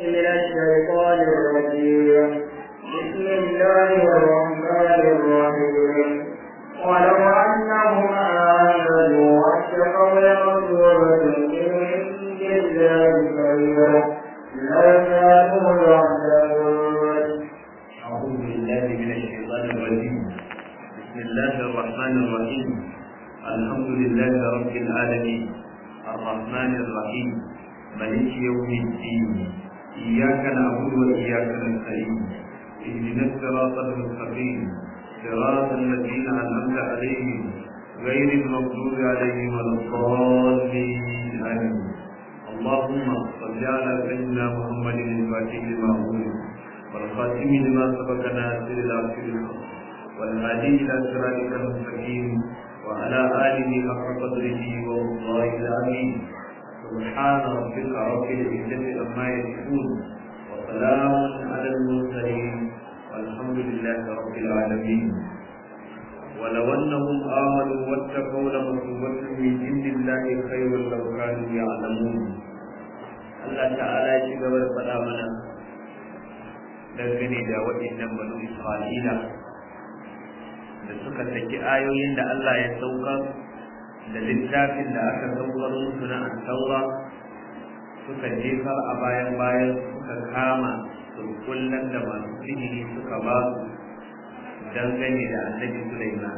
من الشيطان الرجيم بسم الله الرحمن الرحيم ولو أنهم آمنوا واتقوا لمثوبة من عند الله خيرا لو كانوا يعلمون أعوذ بالله من الشيطان الرجيم بسم الله الرحمن الرحيم الحمد لله رب العالمين الرحمن الرحيم ملك يوم الدين إياك نعبد وإياك نستعين اهدنا الصراط المستقيم صراط الذين أنعمت عليهم غير المغضوب عليهم ولا الضالين آمين اللهم صل على سيدنا محمد الفاتح لما أغلق والخاتم لما سبق ناصر العصر الحق والهادي الى صراطك المستقيم وعلى اله حق قدره والله العظيم سبحان ربك رب العزه عما يصفون وسلام على المرسلين والحمد لله رب العالمين ولو انهم امنوا واتقوا لمثوبه من عند الله خير لو كانوا يعلمون الله تعالى يجب ان dangane da waɗannan banu Isra'ila da suka saki ayoyin da Allah ya saukar da littafin da aka saukar musu na taura suka jefar a bayan bayan suka kama surkullan da masu sihiri suka ba su dangane da annabi Sulaiman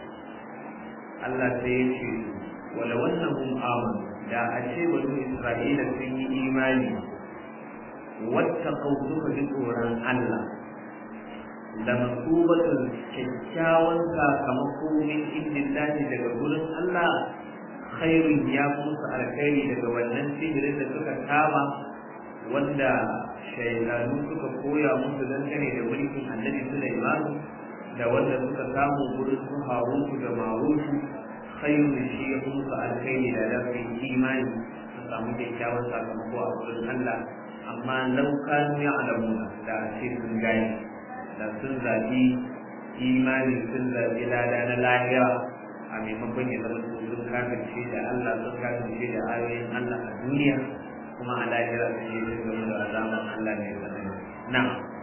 Allah sai ya ce wala wannan hum amanu da a ce banu Isra'ila sun yi imani wattaqau suka ji tsoron Allah da masubatun kyakkyawan sakamako min indillahi daga gurin Allah khairun ya musu alkhairi daga wannan sihirin da suka kama wanda shaidanu suka koya musu dangane da mulkin annabi Sulaiman da wanda suka samu gurin su Harutu da Marutu khairun shi ya musu alkhairi da lafi imani su samu kyakkyawan sakamako a gurin Allah amma lau kanu ya alamuna da ce sun gani da sun zaɓi imani sun zaɓi lada na lahira a maimakon ya zama su sun kafirce da Allah sun kafirce da ayoyin Allah a duniya kuma a lahira sun yi sun zama da azaman Allah mai tsanani na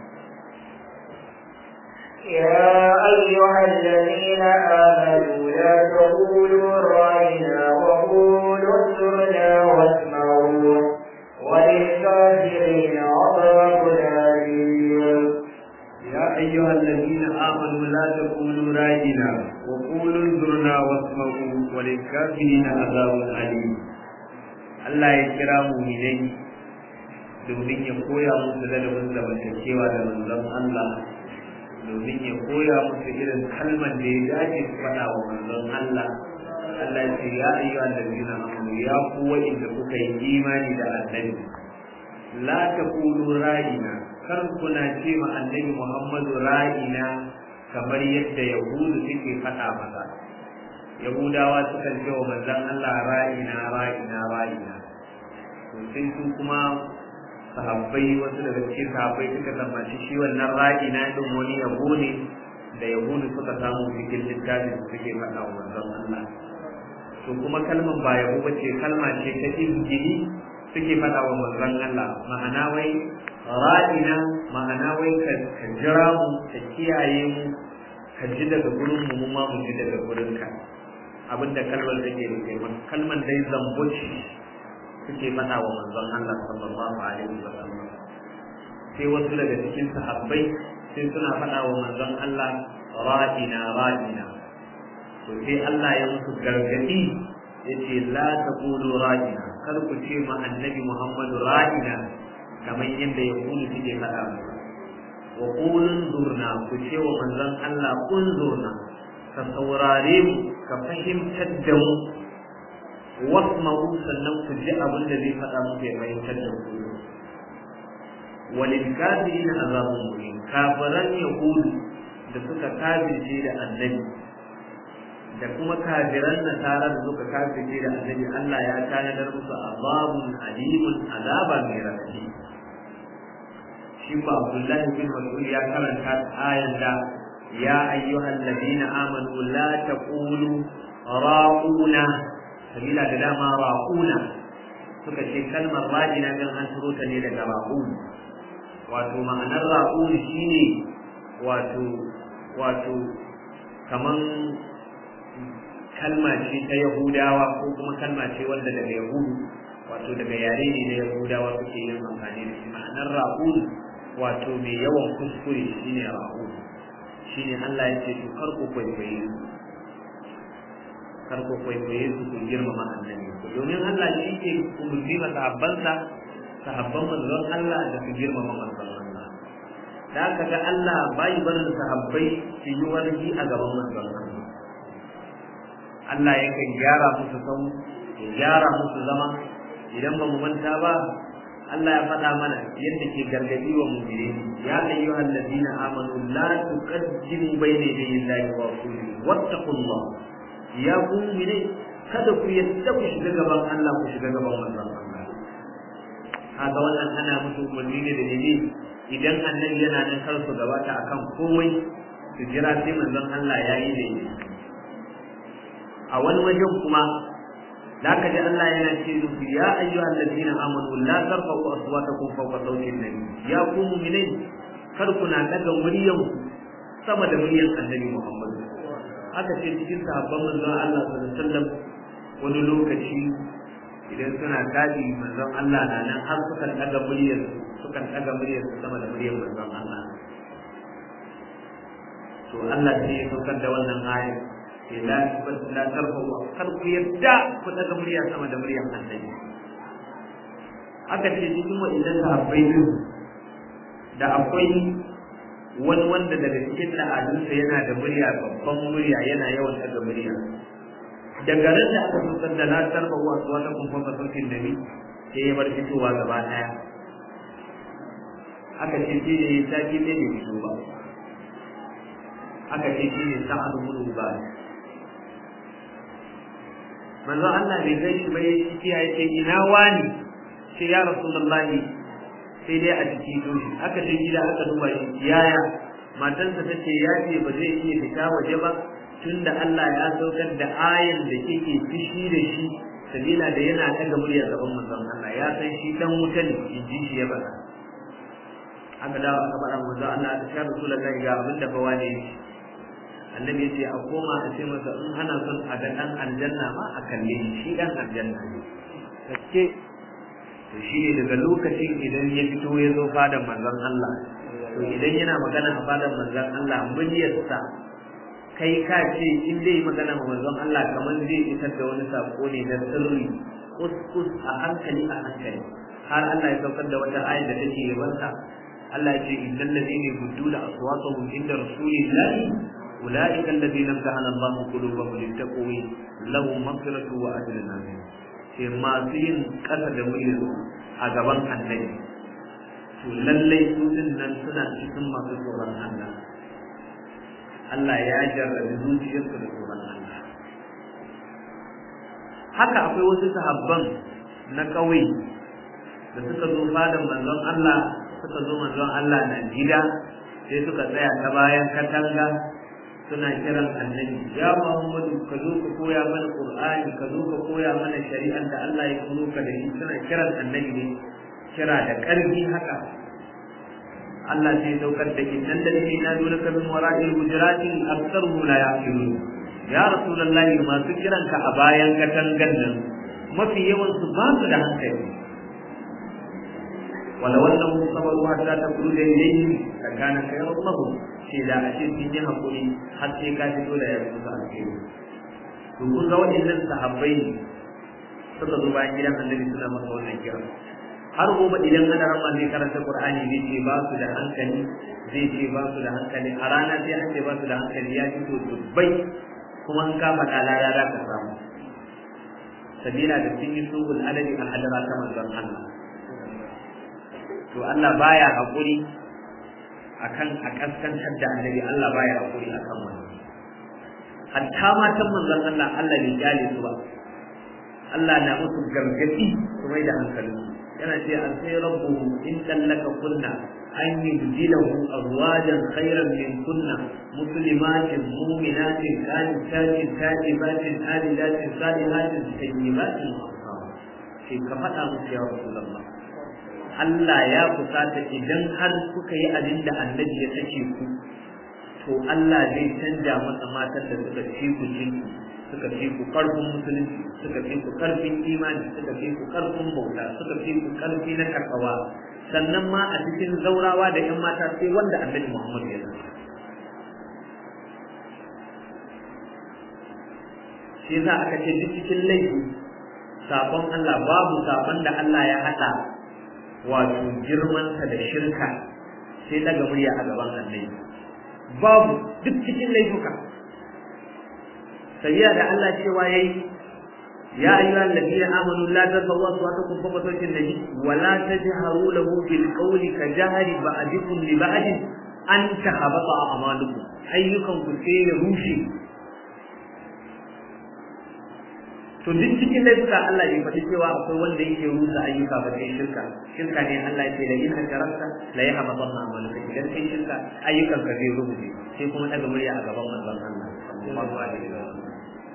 يا أيها الذين آمنوا لا تقولوا رأينا وقولوا انظرنا واسمعوا وللكافرين عذاب أليم يا أيها الذين آمنوا لا تقولوا راجنا وقولوا انظرنا واسمعوا وللكافرين عذاب أليم Allah ya kira muminai domin ya koya musu ladabin zamantakewa da manzon Allah domin ya koya musu irin kalman da ya dace su faɗa wa manzon Allah Allah ya ce ya ayyuhal ladina amanu ya ku wa'inda kuka yi imani da annabi la taqulu ra'ina kar kuna ce ma annabi Muhammadu ra'ina kamar yadda yahudu suke faɗa masa yahudawa sukan ce wa manzon Allah ra'ina ra'ina ra'ina to sai su kuma sahabbai wasu daga cikin sahabbai suka tsammaci shi wannan ra'ina din wani yabo ne da yahudu suka samu cikin littafin su suke faɗa wa manzon Allah to kuma kalman ba yabo bace kalma ce ta izgili suke faɗa wa manzon Allah ma'ana wai ra'ina ma'ana wai ka jira mu ka kiyaye mu ka ji daga gurin mu mu ma mu ji daga gurin ka abinda kalmar take nufi kalmar dai zambo ce suke faɗa wa manzon Allah sallallahu alaihi wa sallam sai wasu daga cikin sahabbai sai suna faɗa wa manzon Allah ra'ina ra'ina to sai Allah ya musu gargadi yace la taqulu ra'ina kar ku ce ma annabi Muhammadu ra'ina kamar yadda ya kulu suke faɗa masa wa qulun zurna ku ce wa manzon Allah kun zurna ka saurare mu ka fahimtar da mu wasma'u sannan ku ji abin da zai faɗa muku ya fahimtar da ku walil kafirin azabun muhin kafiran yahudu da suka kafirce da annabi da kuma kafiran nasara da suka kafirce da annabi Allah ya tanadar musu azabun alimun azaba mai rafi shi ba Abdullahi bin Mas'ud ya karanta ayan da ya ayyuhal ladina amanu la taqulu ra'una sabila da dama ra'una suka ce kalmar ra'ina dan an turo ta ne daga ra'un wato ma'anar ra'un shine wato wato kaman kalma ce ta yahudawa ko kuma kalma ce wanda daga yahudu wato daga yare ne na yahudawa suke yin amfani da shi ma'anar ra'un wato mai yawan kuskure shine ra'un shine Allah ya ce to kar ku kwaikwaye su kar ku kwaikwaye su ku girmama annabi domin Allah shi ke umurni ma sahabbansa sahabban manzon Allah da su girmama manzon Allah da aka ga Allah bai barin sahabbai su yi wargi a gaban manzon Allah Allah yakan gyara musu sau ya gyara musu zama idan ba mu manta ba Allah ya faɗa mana yadda ke gargadi wa mu'mini ya ayyuhal ladina amanu la tuqaddimu bayna yaday Allahi wa rasulihi wattaqullah ya ku mu'mini kada ku yadda ku shiga gaban Allah ku shiga gaban manzon Allah haka wannan ana musu umarni ne da ne idan annabi yana nan kar su gabata akan komai su jira sai manzon Allah ya yi da a wani wajen kuma da ka ji Allah yana ce musu ya ayyuhal ladina amanu la tarfa'u aswatakum fawqa sawti an-nabi ya ku mu'minai kar ku na daga muryan sama da muryan annabi Muhammad haka ce cikin sahabban manzon Allah sallallahu alaihi wasallam wani lokaci idan suna tashi manzon Allah na nan har sukan daga muryar sukan daga muryar sama da muryar manzon Allah to Allah sai ya saukar da wannan ayat sai la la tarfu kar ku yadda ku daga murya sama da muryar annabi aka ce cikin wa'inda sahabbai din da akwai wani wanda daga cikin al'adunsa yana da murya babban murya yana yawan daga murya daga ran da aka saukar da la tarfu wa wata kun fa sautin nabi sai ya bar fitowa gaba daya aka ce shi ne sati ɗaya bai fito ba aka ce shi ne sa'ad bin ba manzo Allah bai kai shi bai ciki ya ce ina wani sai ya rasulullahi sai dai a ciki to aka ce gida aka duba shi yaya matarsa ta ce ya ce ba zai iya fita waje ba tunda Allah ya saukar da ayan da kike fishi da shi sabila da yana daga muryar gaban manzon Allah ya san shi dan wuta ne in ji shi ya bada aka dawo aka faɗa manzo Allah ya rasulullahi ga abin da fa wani yake annabi yace a koma a ce masa in hana son a ga dan aljanna ma a kalle shi dan aljanna ne kace to shi ne daga lokacin idan ya fito ya zo fadan manzon Allah to idan yana magana a fadan manzon Allah muryarsa kai ka ce in dai magana ma manzon Allah kamar zai isar da wani sako ne na sirri kuskus a hankali a hankali har Allah ya saukar da wata ayat da take yabansa Allah ya ce innal ladina yudduna aswatahum inda rasulillahi أولئك الذين امتحن الله قلوبهم للتقوى لهم مغفرة وأجر عظيم sai masu yin ƙasa da muryar a gaban annabi to lallai su din nan suna cikin masu tsoron Allah Allah ya jarrabi zuciyarsu da tsoron Allah haka akwai wasu sahabban na ƙauye da suka zo fadan manzon Allah suka zo manzon Allah na gida sai suka tsaya ta bayan katanga suna kiran annabi ya Muhammadu ka zo ka koya mana Qur'ani ka zo ka koya mana shari'ar da Allah ya kuro ka da shi suna kiran annabi ne kira da ƙarfi haka Allah sai saukar da innan da ne na dole ka min wara'il hujurati aktsaruhu la yaqilun ya rasulullahi masu kiran ka a bayan katangan nan mafi yawan su ba su da hankali wala wannan sabaru hatta ta kulu da ilayhi kana khayran lahum ce da a ce sun yi haƙuri har sai ka fito da yarda su alheri to kun ga waɗannan sahabbai suka zo bayan gidan annabi suna masa wannan kira har gobe idan ana rama zai karanta qur'ani zai ce ba su da hankali zai ce ba su da hankali a rana sai an ce ba su da hankali ya fito dubbai kuma an kama kalala za ka samu sabila da sun yi sulhul adadi a hadara ta manzon Allah to Allah baya haƙuri akan a kaskantar da annabi Allah baya hakuri akan wani hatta matan manzon Allah Allah bai kyale su ba Allah na musu gargadi su mai da hankalin yana ce an sai rabbu in tallaka kunna an yubdilahu azwajan khayran min kunna muslimatin mu'minatin qanitatin ta'ibatin alidatin salihatin tayyibatin sai ka faɗa musu ya rasulullah Allah ya kusata idan har kuka yi abin da annabi ya sake ku to Allah zai canja masa matan da suka fi ku jinki suka fi ku karfin musulunci suka fi ku karfin imani suka fi ku karfin bauta suka fi ku karfi na karkawa sannan ma a cikin zaurawa da yan mata sai wanda annabi Muhammad ya zama shi yasa aka ce duk cikin laifi sabon Allah babu sabon da Allah ya hada wato girmansa da shirka sai daga murya a gaban annabi babu duk cikin laifuka sabiya da Allah cewa yayi ya ayyuhal ladina amanu la tasawwa aswatakum fawqa sawti an-nabi wa la tajharu lahu bil qawli ka jahri ba'dikum li ba'd an tahabata a'malukum ayyukan ku sai ya rushe to duk cikin laifuka Allah bai faɗi cewa akwai wanda yake rusa ayyuka ba sai shirka shirka ne Allah ya ce da in hajaranta la yahbatanna amaluka idan kai shirka ayyukan ka zai rubuce sai kuma daga murya a gaban manzon Allah sallallahu alaihi wasallam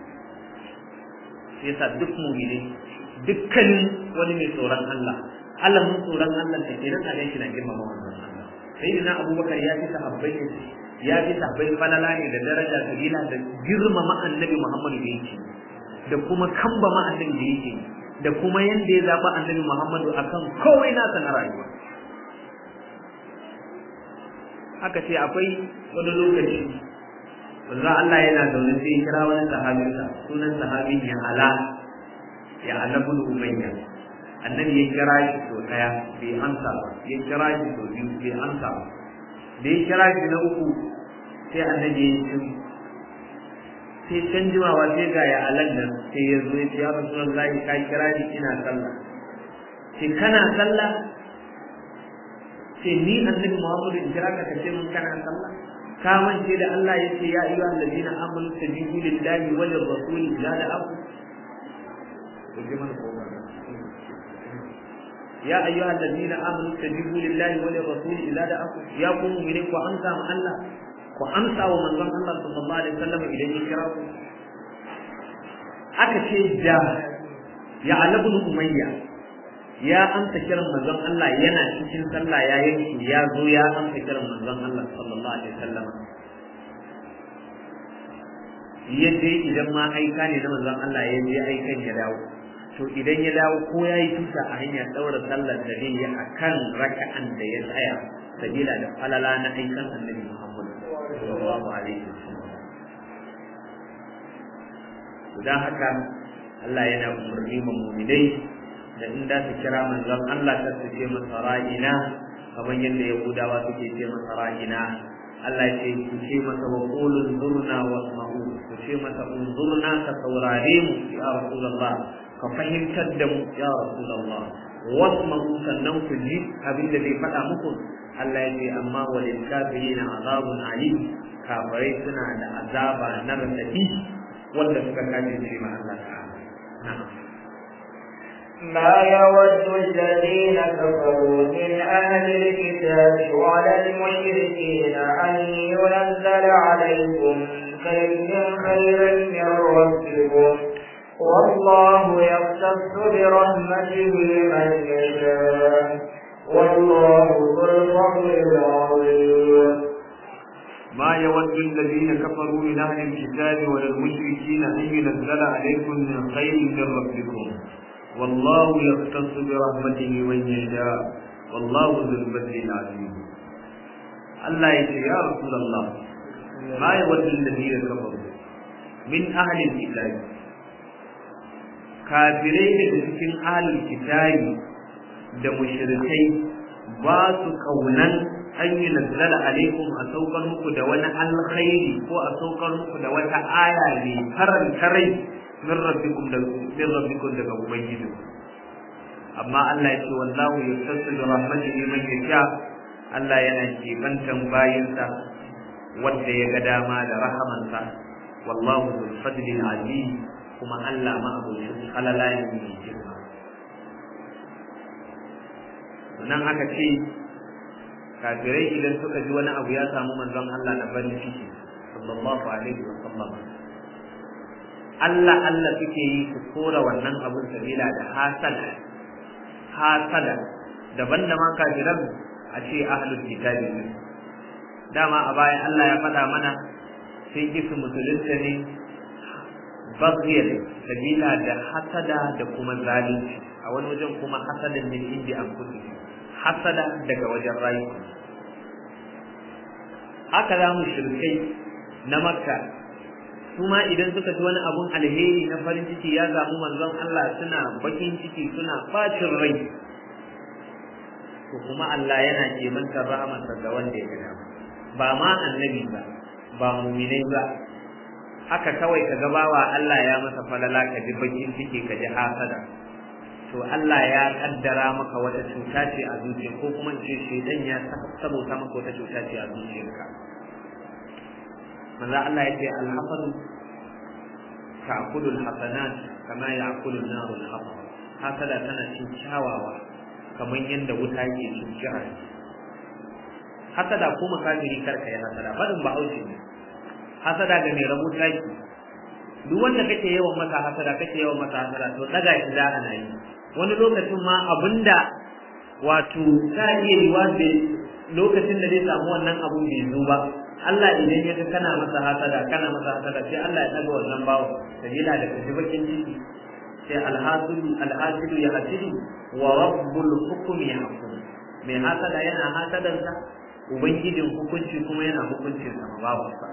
sai yasa duk mu'mini dukkanin wani mai tsoron Allah Allah mun tsoron Allah da ke nan shi na girmama manzon Allah sayyidina Abubakar ya fi sahabbai ya fi sahabbai falala ne da daraja kabila da girmama annabi Muhammad da yake da kuma kamba ma annabi da yake da kuma yanda ya zaba annabi Muhammadu akan komai nasa na rayuwa haka ce akwai wani lokaci wanzu Allah yana zaune sai ya kira wani sahabinsa sunan sahabin ya ala ya ala bin umayya annabi ya kira shi so daya bai amsa ba ya kira shi so biyu bai amsa ba da ya kira shi na uku sai annabi ya yi sai can jimawa sai ga ya alan nan sai ya zo ya ce ya rasu Allah ka kira ni ina sallah sai kana sallah sai ni annabi Muhammadu in kira ka kace mun kana sallah ka mance da Allah ya ce ya ayyuhal ladina amanu tajibu lillahi wa lirrasul la da'aku ya ayyuhal ladina amanu tajibu lillahi wa lirrasul la da'aku ya ku mu'minin ku amsa ma Allah ku amsa wa manzon Allah sallallahu alaihi wasallam idan ya kira ku aka ce da ya alabun umayya ya amsa kiran manzon Allah yana cikin sallah ya yanki ya zo ya amsa kiran manzon Allah sallallahu alaihi wasallam ya je idan ma aika ne na manzon Allah ya je aikan ya dawo to idan ya dawo ko ya yi tuta a hanyar daura sallar da zai yi a kan raka'an da ya tsaya sabila da falala na aikan annabi Muhammad sallallahu alaihi wasallam dan haka Allah yana umarni ma mu'minai da in da su kira manzon Allah kar su ce masa ra'ina kamar yadda Yahudawa suke ce masa ra'ina Allah ce ku ce masa wa qulun zurna wasma'u ku ce masa unzurna ka saurare mu ya rasulullah ka fahimtar da mu ya rasulullah wasma'u sannan ku ji abin da zai faɗa muku Allah ya ce amma walil kafirina azabun alim kafirai suna da azaba na radadi wanda suka kace shi ma Allah ta'ala na'am ما يود الذين كفروا من أهل الكتاب ولا المشركين أن ينزل عليكم خير خيرا من ربكم والله يختص برحمته من يشاء والله ذو الفضل العظيم ما يود الذين كفروا من أهل الكتاب ولا المشركين أن ينزل عليكم من خير من ربكم والله يختص برحمته من يشاء والله ذو الفضل العظيم الله يقول يا رسول الله ما يود الذين كفروا من أهل الكتاب kafirai daga cikin ahlul kitabi da mushrikai ba su kaunan an yi nazzala alaikum a saukar muku da wani alkhairi ko a saukar muku da wata aya ne faranta rai min rabbikum da min rabbikum daga ubangiji amma Allah ya ce wallahu yastasu bi rahmatihi man yasha Allah yana kibantan bayinsa wanda ya ga dama da rahamansa wallahu dhul fadli azim kuma Allah ma abocin halala ne mai girma nan aka ce kafirai idan suka ji wani abu ya samu manzon Allah na farin ciki sallallahu alaihi wa sallam Allah Allah suke yi su kora wannan abun sabila da hasal hasada daban da ma kafiran a ce ahlul kitabi ne dama a bayan Allah ya faɗa mana sai kisu musulunta ne baghiyar sabila da hasada da kuma zalunci a wani wajen kuma hasadan min indi an kudu hasada daga wajen rayuka haka za mu shirkai na makka su ma idan suka ji wani abun alheri na farin ciki ya samu manzon Allah suna bakin ciki suna bacin rai to kuma Allah yana kemantar rahamarsa ga wanda ya gada ba ma annabi ba ba muminai ba haka kawai ka ga bawa Allah ya masa falala ka ji bakin ciki ka ji hasada to Allah ya kaddara maka wata cuta ce a zuciya ko kuma ce shedan ya sabota maka wata cuta ce a zuciyarka manzo Allah ya ce alhafadu ta'kulu alhasanat kama ya'kulu an-nar al-hatab hasada tana cin kyawawa kamar yadda wuta ke cin jihar hasada ko makafiri karka ya hasada fadin bahaushe ne hasada ga mai rabu taki duk wanda kake yawan masa hasada kake yawan masa hasada to daga shi za ana yi wani lokacin ma abinda wato ta iya yiwa da lokacin da zai samu wannan abun bai zo ba Allah idan ya ga kana masa hasada kana masa hasada sai Allah ya daga wannan bawo sabila da kashi bakin ciki sai alhasidu alhasidu ya hasidu wa rabbul hukmi yahkum mai hasada yana hasadansa ubangijin hukunci kuma yana hukuncin sa babu sa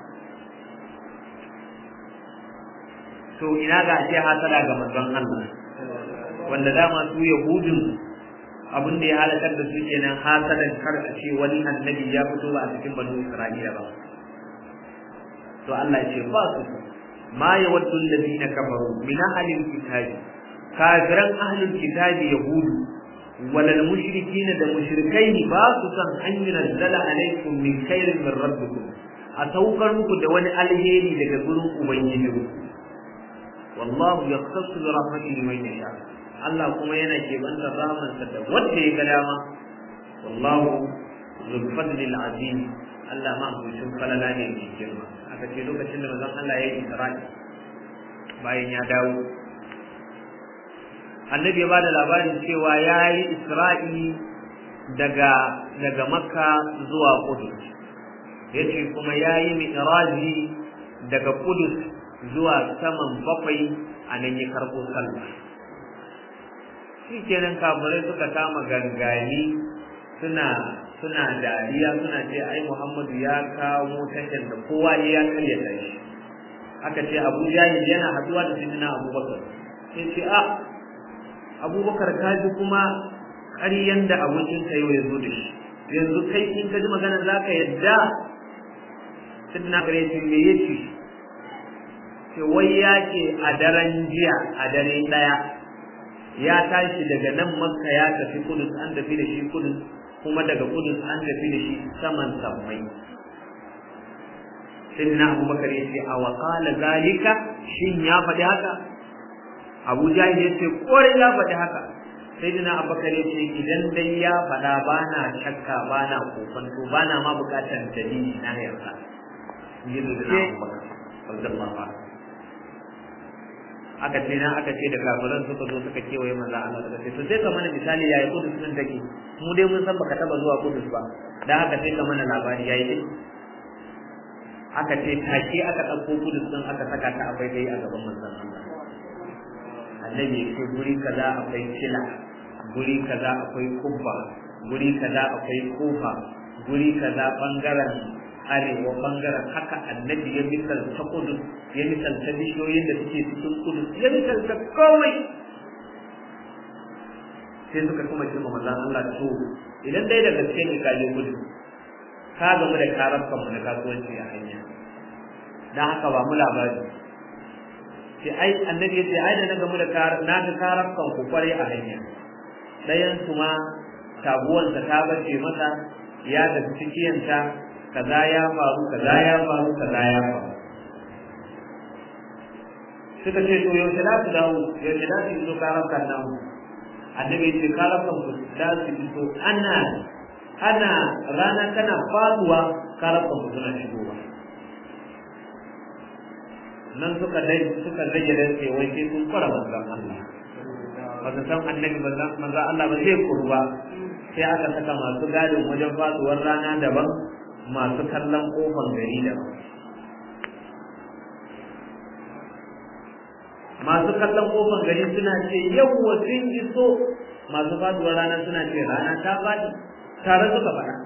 to ina ga ce hasada ga manzon Allah wanda dama su yahudun abin da ya halakar da su kenan hasadan kar a ce wani annabi ya fito ba a cikin banu Isra'ila ba to Allah ya ce ba su ma yawaddu alladhina kafaru min ahlil kitabi kafiran ahlul kitabi yahudu walal mushrikin da mushrikai ba su san an yunzala alaikum min khairin min rabbikum a saukar muku da wani alheri daga gurin ubangijinku wallahu yaqtasu bi rahmatihi man yasha Allah kuma yana kebantar rahmansa da wanda ya ga dama wallahu zul fadlil azim Allah ma hukuncin falala ne mai girma aka ce lokacin da manzon Allah ya yi Isra'i bayan ya dawo Annabi ya bada labarin cewa ya yi Isra'i daga daga Makka zuwa Qudus yace kuma ya yi mi'raji daga Qudus zuwa saman bakwai a nan ya karɓo sallah shi kenan kafirai suka kama gangali suna suna dariya suna ce ai Muhammadu ya kawo tashar da kowa ne ya karya ta shi aka ce Abu Jahil yana haduwa da Sayyidina Abubakar sai ce a Abubakar ka ji kuma ƙaryan da abokin ka yau ya zo da shi yanzu kai in ka ji maganar zaka yadda Sayyidina Abubakar ya ce me yace ce wai ya ce a daren jiya a dare ɗaya ya tashi daga nan makka ya tafi kudus an tafi da shi kudus kuma daga kudus an tafi da shi saman sammai sai na abubakar ya ce a waƙala zalika shin ya faɗi haka abu jahil ya ce ƙwarai ya faɗi haka sai na abubakar ya ce idan dai ya faɗa ba na shakka ba na kofanto ba na ma buƙatar dalili na yarda yi da na abubakar sallallahu alaihi aka ce na aka ce da kafiran suka zo suka kewaye manzo Allah suka ce to sai ka mana misali yayi kudus din take mu dai mun san baka taba zuwa kudus ba dan haka sai ka mana labari yayi dai aka ce take aka dauko kudus din aka saka ta abai dai a gaban manzon Allah annabi ya ce guri kaza akwai kila guri kaza akwai kubba guri kaza akwai kofa guri kaza bangaren arewa bangaren haka annabi ya misalta kudus ya misalta bishiyoyin da suke cikin kudus ya misalta komai sai suka kuma ce manzon Allah to idan dai da gaske ne ka je kudus ka gamu da karafkan mu na kasuwanci a hanya dan haka ba mu labari sai ai annabi ya ce ai da na gamu da na ga karafkan ku kware a hanya dayan su ma taguwansa ta bace masa ya tafi cikiyanta kaza ya faru kaza ya faru kaza ya faru suka ce to yaushe za su dawo yaushe za su iso karafkan nan annabi ce karafkan ku za su iso ana ana rana tana faduwa karafkan ku suna shigowa nan suka dai suka rage da sai wai sai sun fara manzon Allah ba su san annabi manzo Allah ba zai kuru ba sai aka saka masu gadin wajen faduwar rana daban masu kallon kofar gari daban masu kallon kofar gari suna ce yawwa sun iso masu faduwar rana suna ce rana ta faɗi tare suka faɗa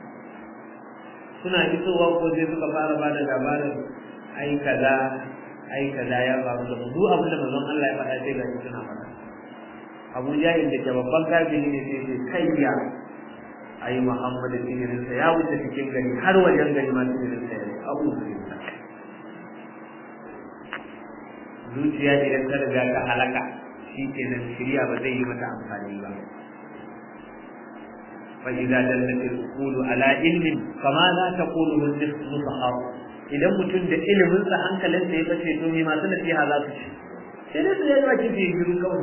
suna isowa ko sai suka fara ba da labarin ai kaza ai kaza ya faru da duk abin da manzon Allah ya faɗa sai ga suna faɗa Abu Jahil da ke babban kafiri ne sai sai kai ya ai Muhammad sirrin sa ya wuce cikin gari har wajen gari ma sirrin sa ya Abu Sirrin zuciya idan ta riga ta halaka shi kenan shirya ba zai yi mata amfani ba فإذا دلت العقول على علم فماذا تقول النصحاء idan mutum da ilimin sa hankalin sa ya bace to me masu nasiha za su ci sai dai su yi baki su yi shiru kawai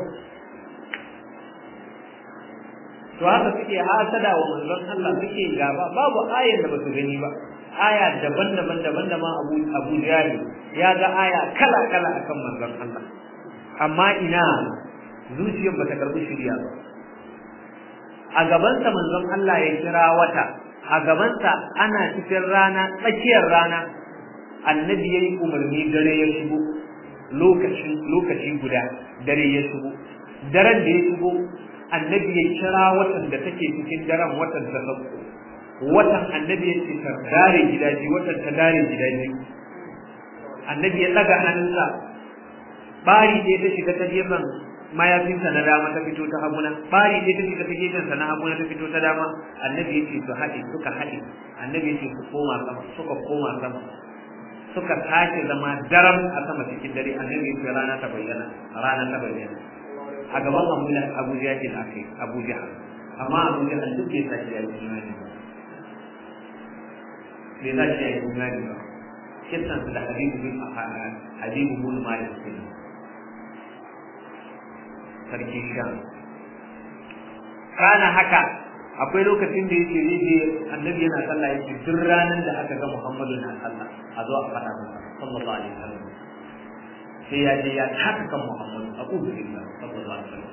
to haka suke hasada wa manzon Allah suke gaba babu ayar da basu gani ba aya daban-daban daban da ma Abu Abu Jahil ya ga aya kala-kala akan manzon Allah amma ina zuciyar bata karbi shirya ba a gabansa manzon Allah ya kira wata a gabansa ana cikin rana tsakiyar rana annabi ya yi umarni dare ya shigo lokacin lokaci guda dare ya shigo daren da ya shigo annabi ya kira watan da take cikin daren watan ta sauko watan annabi ya ce ta dare gidaje watan ta dare gidaje annabi ya daga hannunsa bari da ta shiga ta gefen mayafinsa na dama ta fito ta haguna bari dai ta fita ta gefensa na haguna ta fito ta dama annabi ya ce su haɗe suka haɗe annabi ya ce su koma sama suka koma sama suka sake zama daram a sama cikin dare annabi ya ce rana ta bayyana rana ta bayyana a gaban abu da abu jahil akai abu jahil amma abu jahil duk bai sashi ya yi imani ba bai sashi ya yi imani ba kisan su da habibu bin habibu bin malik kenan sarki sha kana haka akwai lokacin da yake yake annabi yana sallah yake duk ranar da aka ga Muhammadu na sallah a zo a faɗa masa sallallahu alaihi wasallam sai ya je ya taka kan Muhammadu a kudu billah sallallahu alaihi wasallam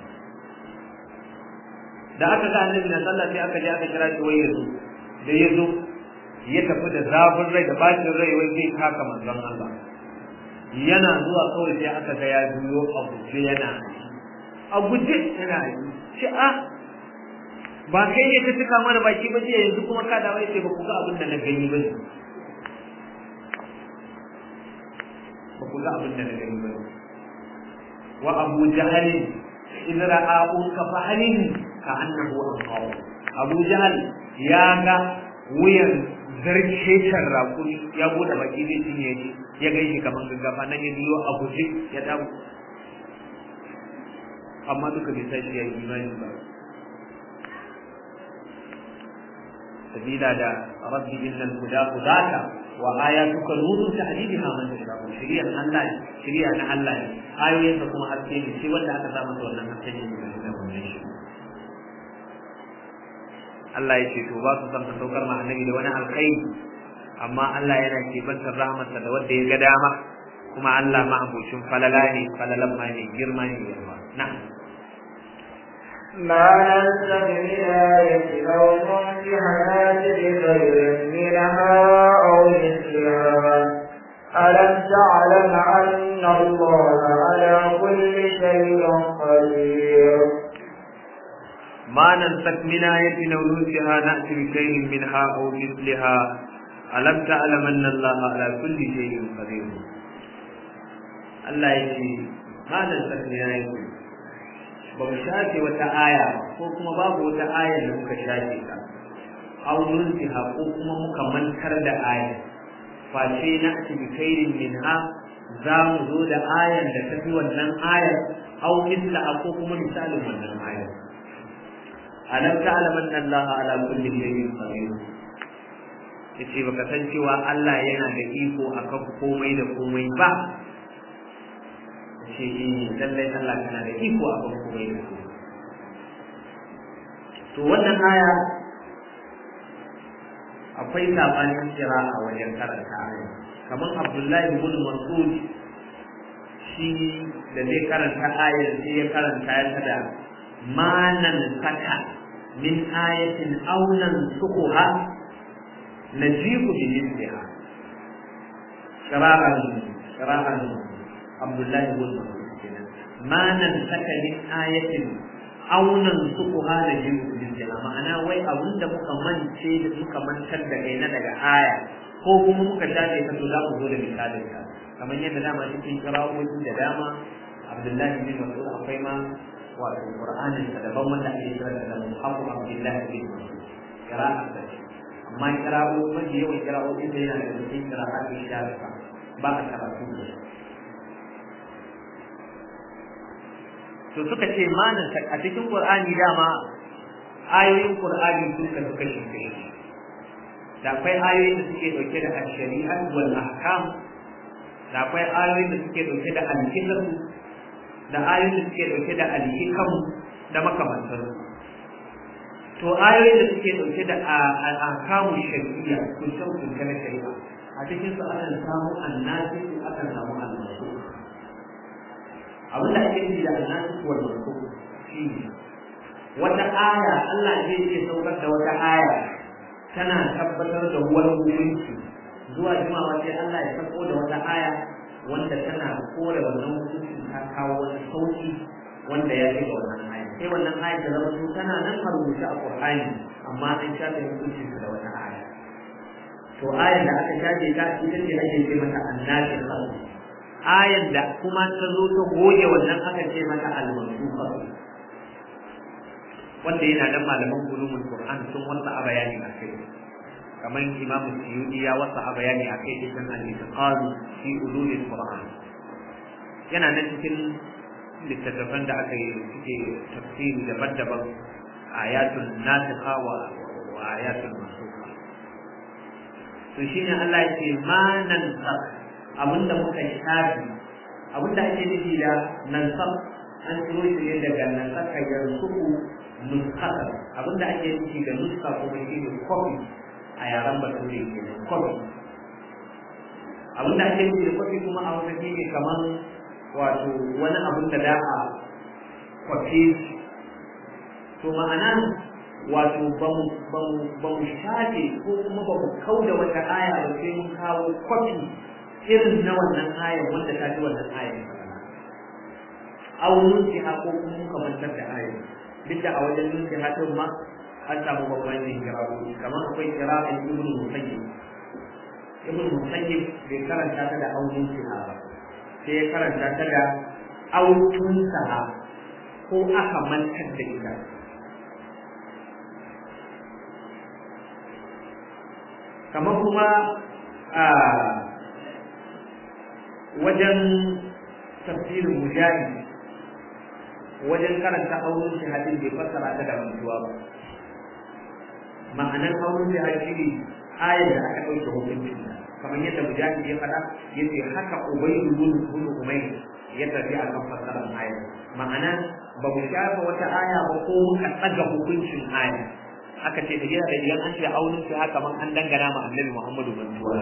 da aka ga annabi na sallah sai aka je aka kira shi wai yazo da yazo ya tafi da zafin rai da bacin rai wai zai taka manzon Allah yana zuwa kawai sai aka ga ya biyo abu sai yana a guje yana yi ce a ba kai ne ka cika mana baki ba jiya yanzu kuma ka dawo yace ba ku ga abin da na gani ba ba ku ga abin da na gani ba wa abu jahal in ra'ahu ka fahalin ka annahu anqaw abu jahal ya ga wuyan zarkecen rakuri ya bude baki zai cinye shi ya gaishe kamar gaggafa nan ya biyo a guje ya dawo amma duka bai san shi ya yi imani ba sabila da rabbi innal huda hudaka wa ayatuka nurun tahdidiha man tashaa shiriyan Allah ne shiriya na Allah ne ayoyin da kuma haske ne shi wanda aka samu wannan haske ne da wannan shi Allah ya ce to ba su san ka saukar ma annabi da wani alkhairi amma Allah yana kebantar rahmatsa da wanda ya ga dama kuma Allah ma abocin falala ne falalan ma ne girma ne yawa na'am ما ننسخ من آية أو ننسحها بخير منها أو مثلها ألم تعلم أن الله على كل شيء قدير ما ننسك من آية أو ننسها نأتي بخير منها أو مثلها ألم تعلم أن الله على كل شيء قدير الله يجي ما ننسك من آية ba mu shafe wata aya ko kuma babu wata aya da muka shafe ta aw nunsiha ko kuma muka mantar da aya face na ati bi khairin minha za mu zo da ayan da tafi wannan ayar aw mithla ko kuma misalin wannan ayar alam ta'lam anna Allah ala kulli shay'in qadir yace baka san cewa Allah yana da iko akan komai da komai ba ce lallai Allah kana da iko a kan komai da komai to wannan aya akwai sabanin kira a wajen karanta aya kamar Abdullahi ibn Mas'ud shi da zai karanta ayar sai ya karanta ta da manan saka min ayatin aunan sukuha najibu bi misliha sharahan sharahan abdullahi ibn mas'ud kenan manan saka min ayatin aunan sukuha najibu bi misliha ma'ana wai abinda muka mance da muka mantar da kai na daga aya ko kuma muka shafe ta to za mu zo da misalin ta kamar yadda dama cikin kira'o'i da dama abdullahi bin mas'ud akwai ma wato qur'anin da daban wanda ake kira da muhafu abdullahi bin mas'ud kira'a ta ce amma kira'o mafi yawan kira'o'i da yana da cikin kira'a da shafa ba a karatu da to suka ce manan a cikin qur'ani dama ayoyin qur'ani sun kasu kashi kashi da akwai ayoyin da suke dauke da shari'a wal ahkam da akwai ayoyin da suke dauke da alhikam da ayoyin da suke dauke da alhikam da makamantar to ayoyin da suke dauke da ahkamu shari'a kun san kun kana shari'a a cikin su akan samu annabi akan samu annabi abin da ake nufi da annabi wal mansukh shine wata aya Allah zai ce saukar da wata aya tana tabbatar da wani hukunci zuwa jimawa sai Allah ya sako da wata aya wanda tana kore wannan hukuncin ta kawo wani sauki wanda ya ga wannan aya sai wannan aya ta zama su tana nan a rubuce a Qur'ani amma an shafe hukuncin da wata aya to ayan da aka shafe ta ita ce ake ce mata annabi khalq ayan da kuma ta zo ta goge wannan aka ce mata al-mansukha wanda yana da malaman ulumul Qur'an sun wasa a bayani a kai kamar Imam Suyuti ya wasa a bayani a kai cikin al-Itqan fi ulumul Qur'an yana nan cikin littattafan da aka yi suke tafsiri daban-daban ayatul nasikha wa ayatul mansukha to shine Allah ya ce ma nan abinda muka shafi abinda ake nufi da nan an ciro shi ne daga nan saka yansuku nuskata abinda ake nufi da nuska kuma shi ne kofi a yaren bature ke nan kofi abinda ake nufi da kofi kuma a wata shi ne kamar wato wani abin da da a kwafe to ma'ana wato ba mu shafe ko kuma ba mu kau da wata aya ba sai mun kawo kwafi irin na wannan ayan wanda ta ji wannan ayan aunin ha ko kuma muka mantar da ayan duk da a wajen nunki hatin ma an samu babban yin kirawo kamar akwai kira'in ibn musayyib ibn musayyib bai karanta ta da aunin siha ba sai ya karanta ta da autun saha ko aka mantar da ita kamar kuma a wajen tafsirin mujahid wajen karanta auren shahadin bai fassara ta da mantuwa ba ma'anar auren shahadi shi ne ayar da aka ɗauke hukuncin kamar yadda mujahid ya faɗa ya ce haka ubayyu bin bin umayr ya tafi a kan fassarar ayar ma'ana ba mu shafa wata aya ba ko muka tsaga hukuncin aya aka ce da yana da idan an ce auren shi haka man an dangana ma annabi muhammadu mantuwa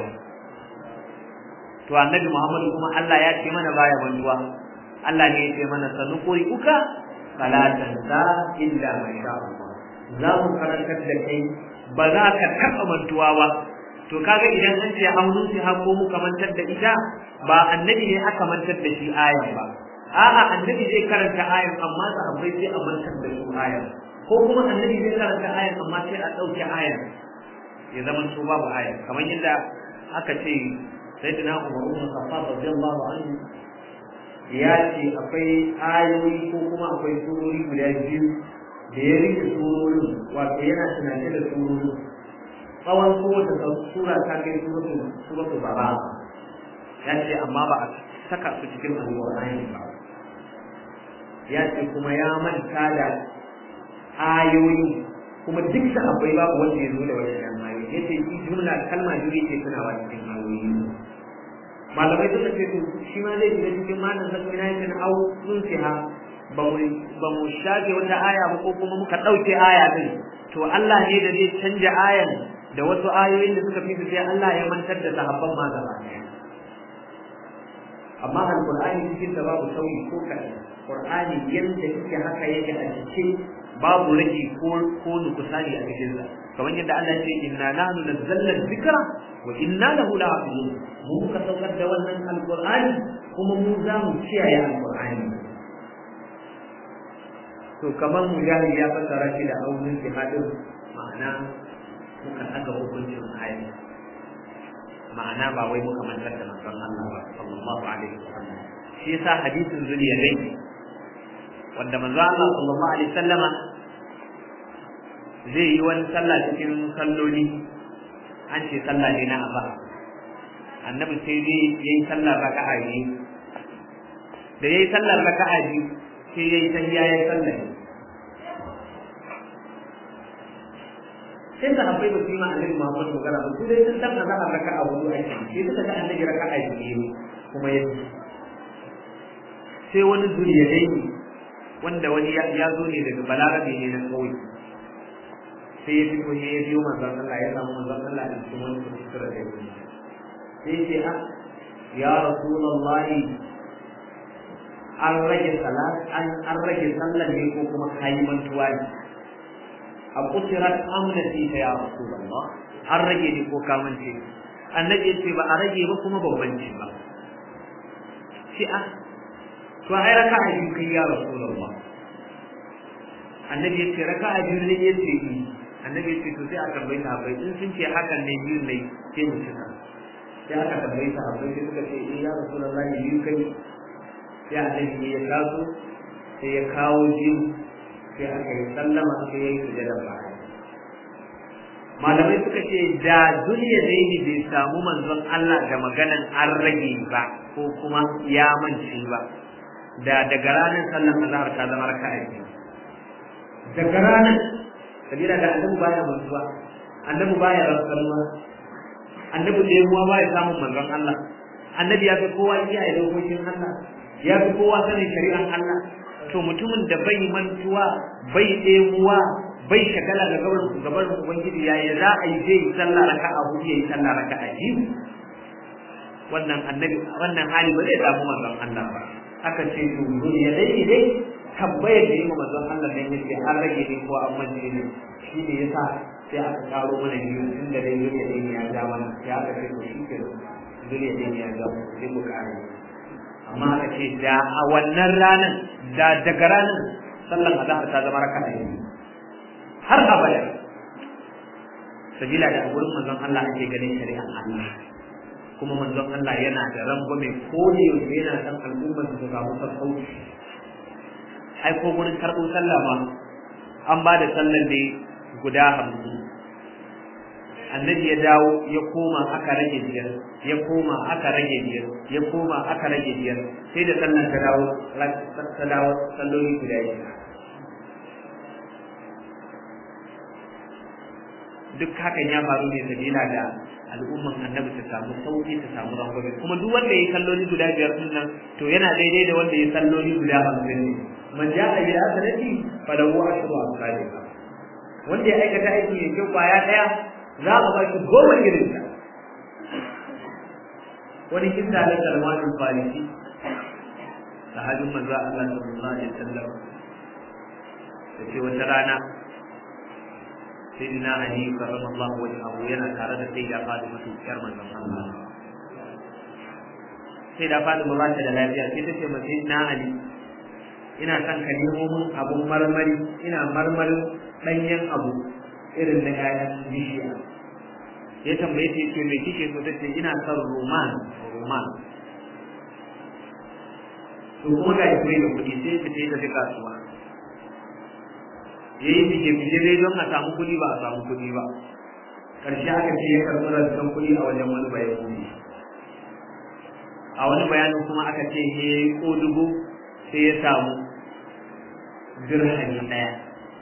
to annabi muhammadu kuma Allah ya ce mana baya mantuwa Allah ne ya ce mana sanukuri uka fala tansa illa ma sha Allah za mu karantar da kai ba za ka taɓa mantuwa ba to kaga idan an ce hannun shi ko muka mantar da ita ba annabi ne aka mantar da shi ayan ba a'a annabi zai karanta ayan amma sahabbai sai a mantar da su ayan ko kuma annabi zai karanta ayan amma sai a ɗauke ayan ya zama su babu ayan kamar yadda aka ce sayyidina Umar ibn Khattab radiyallahu anhu ya ce akwai ayoyi ko kuma akwai surori guda biyu da ya rike surorin wato yana tunani da surorin tsawon kowace sura ta kai suratul suratul bara ya ce amma ba a saka su cikin alƙur'ani ba ya ce kuma ya manta da ayoyi kuma duk da akwai babu wanda ya zo da wannan ayoyi ya ce shi jumla kalma biyu yake tunawa cikin ayoyi malamai suka ce to shi ma zai shiga cikin malam zakmi na yake au sun siha ba mu ba mu shafe wata aya ba ko kuma muka dauke aya din to Allah ne da zai canja ayan da wasu ayoyin da suka fi sai Allah ya mantar da sahabban ma gaba amma alqur'ani cikin da babu sauyi ko kaɗan qur'ani yadda yake haka yake a cikin babu rage ko ko nukusani a cikin sa kamar yadda Allah ya ce inna nahnu nazzalna dhikra wa inna lahu lahafizun mu muka saukar da wannan alqur'ani kuma mu za mu kiyaye alqur'ani to kamar mujahid ya fassara shi da aunin jihadin ma'ana muka saka hukuncin ayi ma'ana ba wai muka mantar da manzon Allah ba sallallahu alaihi wasallam shi yasa hadisin zuliyadai wanda manzon Allah sallallahu alaihi wasallama zai yi wani sallah cikin salloli an ce sallah ne na azhar annabi sai dai yayi sallar raka'a biyu da yayi sallar raka'a biyu sai yayi tahiyya yayi sallah sai da abai ba su yi ma annabi Muhammad magana ba su dai sun san azhar raka'a hudu ake sai suka ga annabi raka'a biyu kuma ya sai wani zuriya dai wanda wani ya zo ne daga balarabe ne na kauye sai ya fito ya biyo manzon Allah ya samu manzon Allah da cikin wani kuskure da yake sai ce a ya rasulullah an rage salat an an rage sallar ne ko kuma kayi mantuwa ne a kusirat amnati ta ya rasulullah an rage ne ko ka mance annabi ya ce ba a rage ba kuma bambanci ba shi a to ai raka'a biyu kai ya rasulullah annabi ya ce raka'a biyu ne ya ce annabi ce to sai a tambayi sahabbai in sun ce hakan ne biyu ne sai mu cika sai aka tambayi sahabbai sai suka ce eh ya rasulullahi biyu kai sai annabi ya taso sai ya kawo biyu sai aka yi sallama sai ya yi sujada baya malamai suka ce da duniya daini bai samu manzon Allah da maganan an rage ba ko kuma ya mance ba da daga ranar sallan azhar ta zama raka'a biyu daga ranar sabila da annabi baya mantuwa annabi baya rasuwa annabi da yawa baya samun manzon Allah annabi ya fi kowa kiyaye dokokin Allah ya fi kowa sanin shari'an Allah to mutumin da bai mantuwa bai ɗemuwa bai shagala da gaban gaban ubangiji yayi za a yi zai sallah raka'a hudu yayi sallah raka'a biyu wannan annabi wannan hali ba zai samu manzon Allah ba aka ce to duniya dai dai tambayar da yi ma manzon Allah ne yake an rage ne ko an mance ne shi ne yasa sai aka karo mana biyu tun da dai duniya dai ya ja mana sai aka ce to shi ke duniya dai ya ja sai mu kare amma aka ce da a wannan ranar da daga ranar sallan azhar ta zama raka'a ne har abada sabila da gurin manzon Allah ake ganin shari'an Allah kuma manzon Allah yana da rangwame ko da yaushe yana san al'ummar su samu sassauci ai ko gurin karɓo sallah ma an ba da sallar da guda hamsin annabi ya dawo ya koma aka rage biyar ya koma aka rage biyar ya koma aka rage biyar sai da sallar ta dawo ta dawo salloli guda biyar duk hakan ya faru ne sabila da al'umman annabi ta samu sauki ta samu rangwame kuma duk wanda ya salloli guda biyar din nan to yana daidai da wanda ya salloli guda hamsin ne man ja'a bil hasanati falahu ashru amsalha wanda ya aikata aiki mai kyau kwaya daya za a baki goma irin ta wani kinta da Salman al-Farisi sahabin manzo Allah sallallahu alaihi wasallam yace wata rana sayyidina Ali karramallahu wajhahu yana tare da sayyida Fatima tukar manzon Allah sai da Fatima ba ta da lafiya sai ta ce ma sayyidina Ali ina son ka nemo min abun marmari ina marmarin danyen abu irin na ƴaƴan bishiya ya tambaye ta ce me kike so tace ina son roman roman to kuma ga shi da kuɗi sai ta ce ta fi kasuwa yayi bige bige dai don a samu kuɗi ba a samu kuɗi ba karshe aka ce ya karɓi rantsan kuɗi a wajen wani bayan kuɗi a wani bayanin kuma aka ce he ko dubu sai ya samu dirhami ɗaya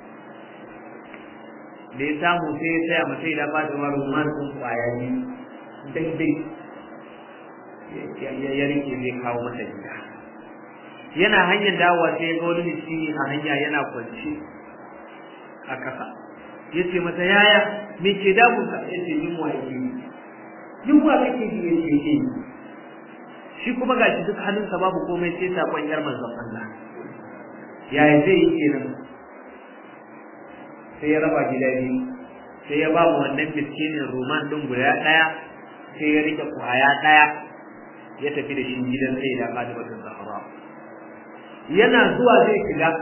da ya samu sai ya tsaya masai da ba da maruman sun kwaya biyu daidai ya rike zai kawo masa gida yana hanyar dawowa sai ya ga wani miskini a hanya yana kwance a ƙasa ya ce masa yaya me ke damun ka ya ce yunwa yake yi yunwa kake ji ya ce ke shi kuma gashi duk hannunsa babu komai sai sakon yar manzon Allah yaya zai yi kenan sai ya raba gida biyu sai ya ba mu wannan miskinin roman din guda ɗaya sai ya rike kwaya ɗaya ya tafi da shi gidan sai da Fatimatu Zahra yana zuwa zai shiga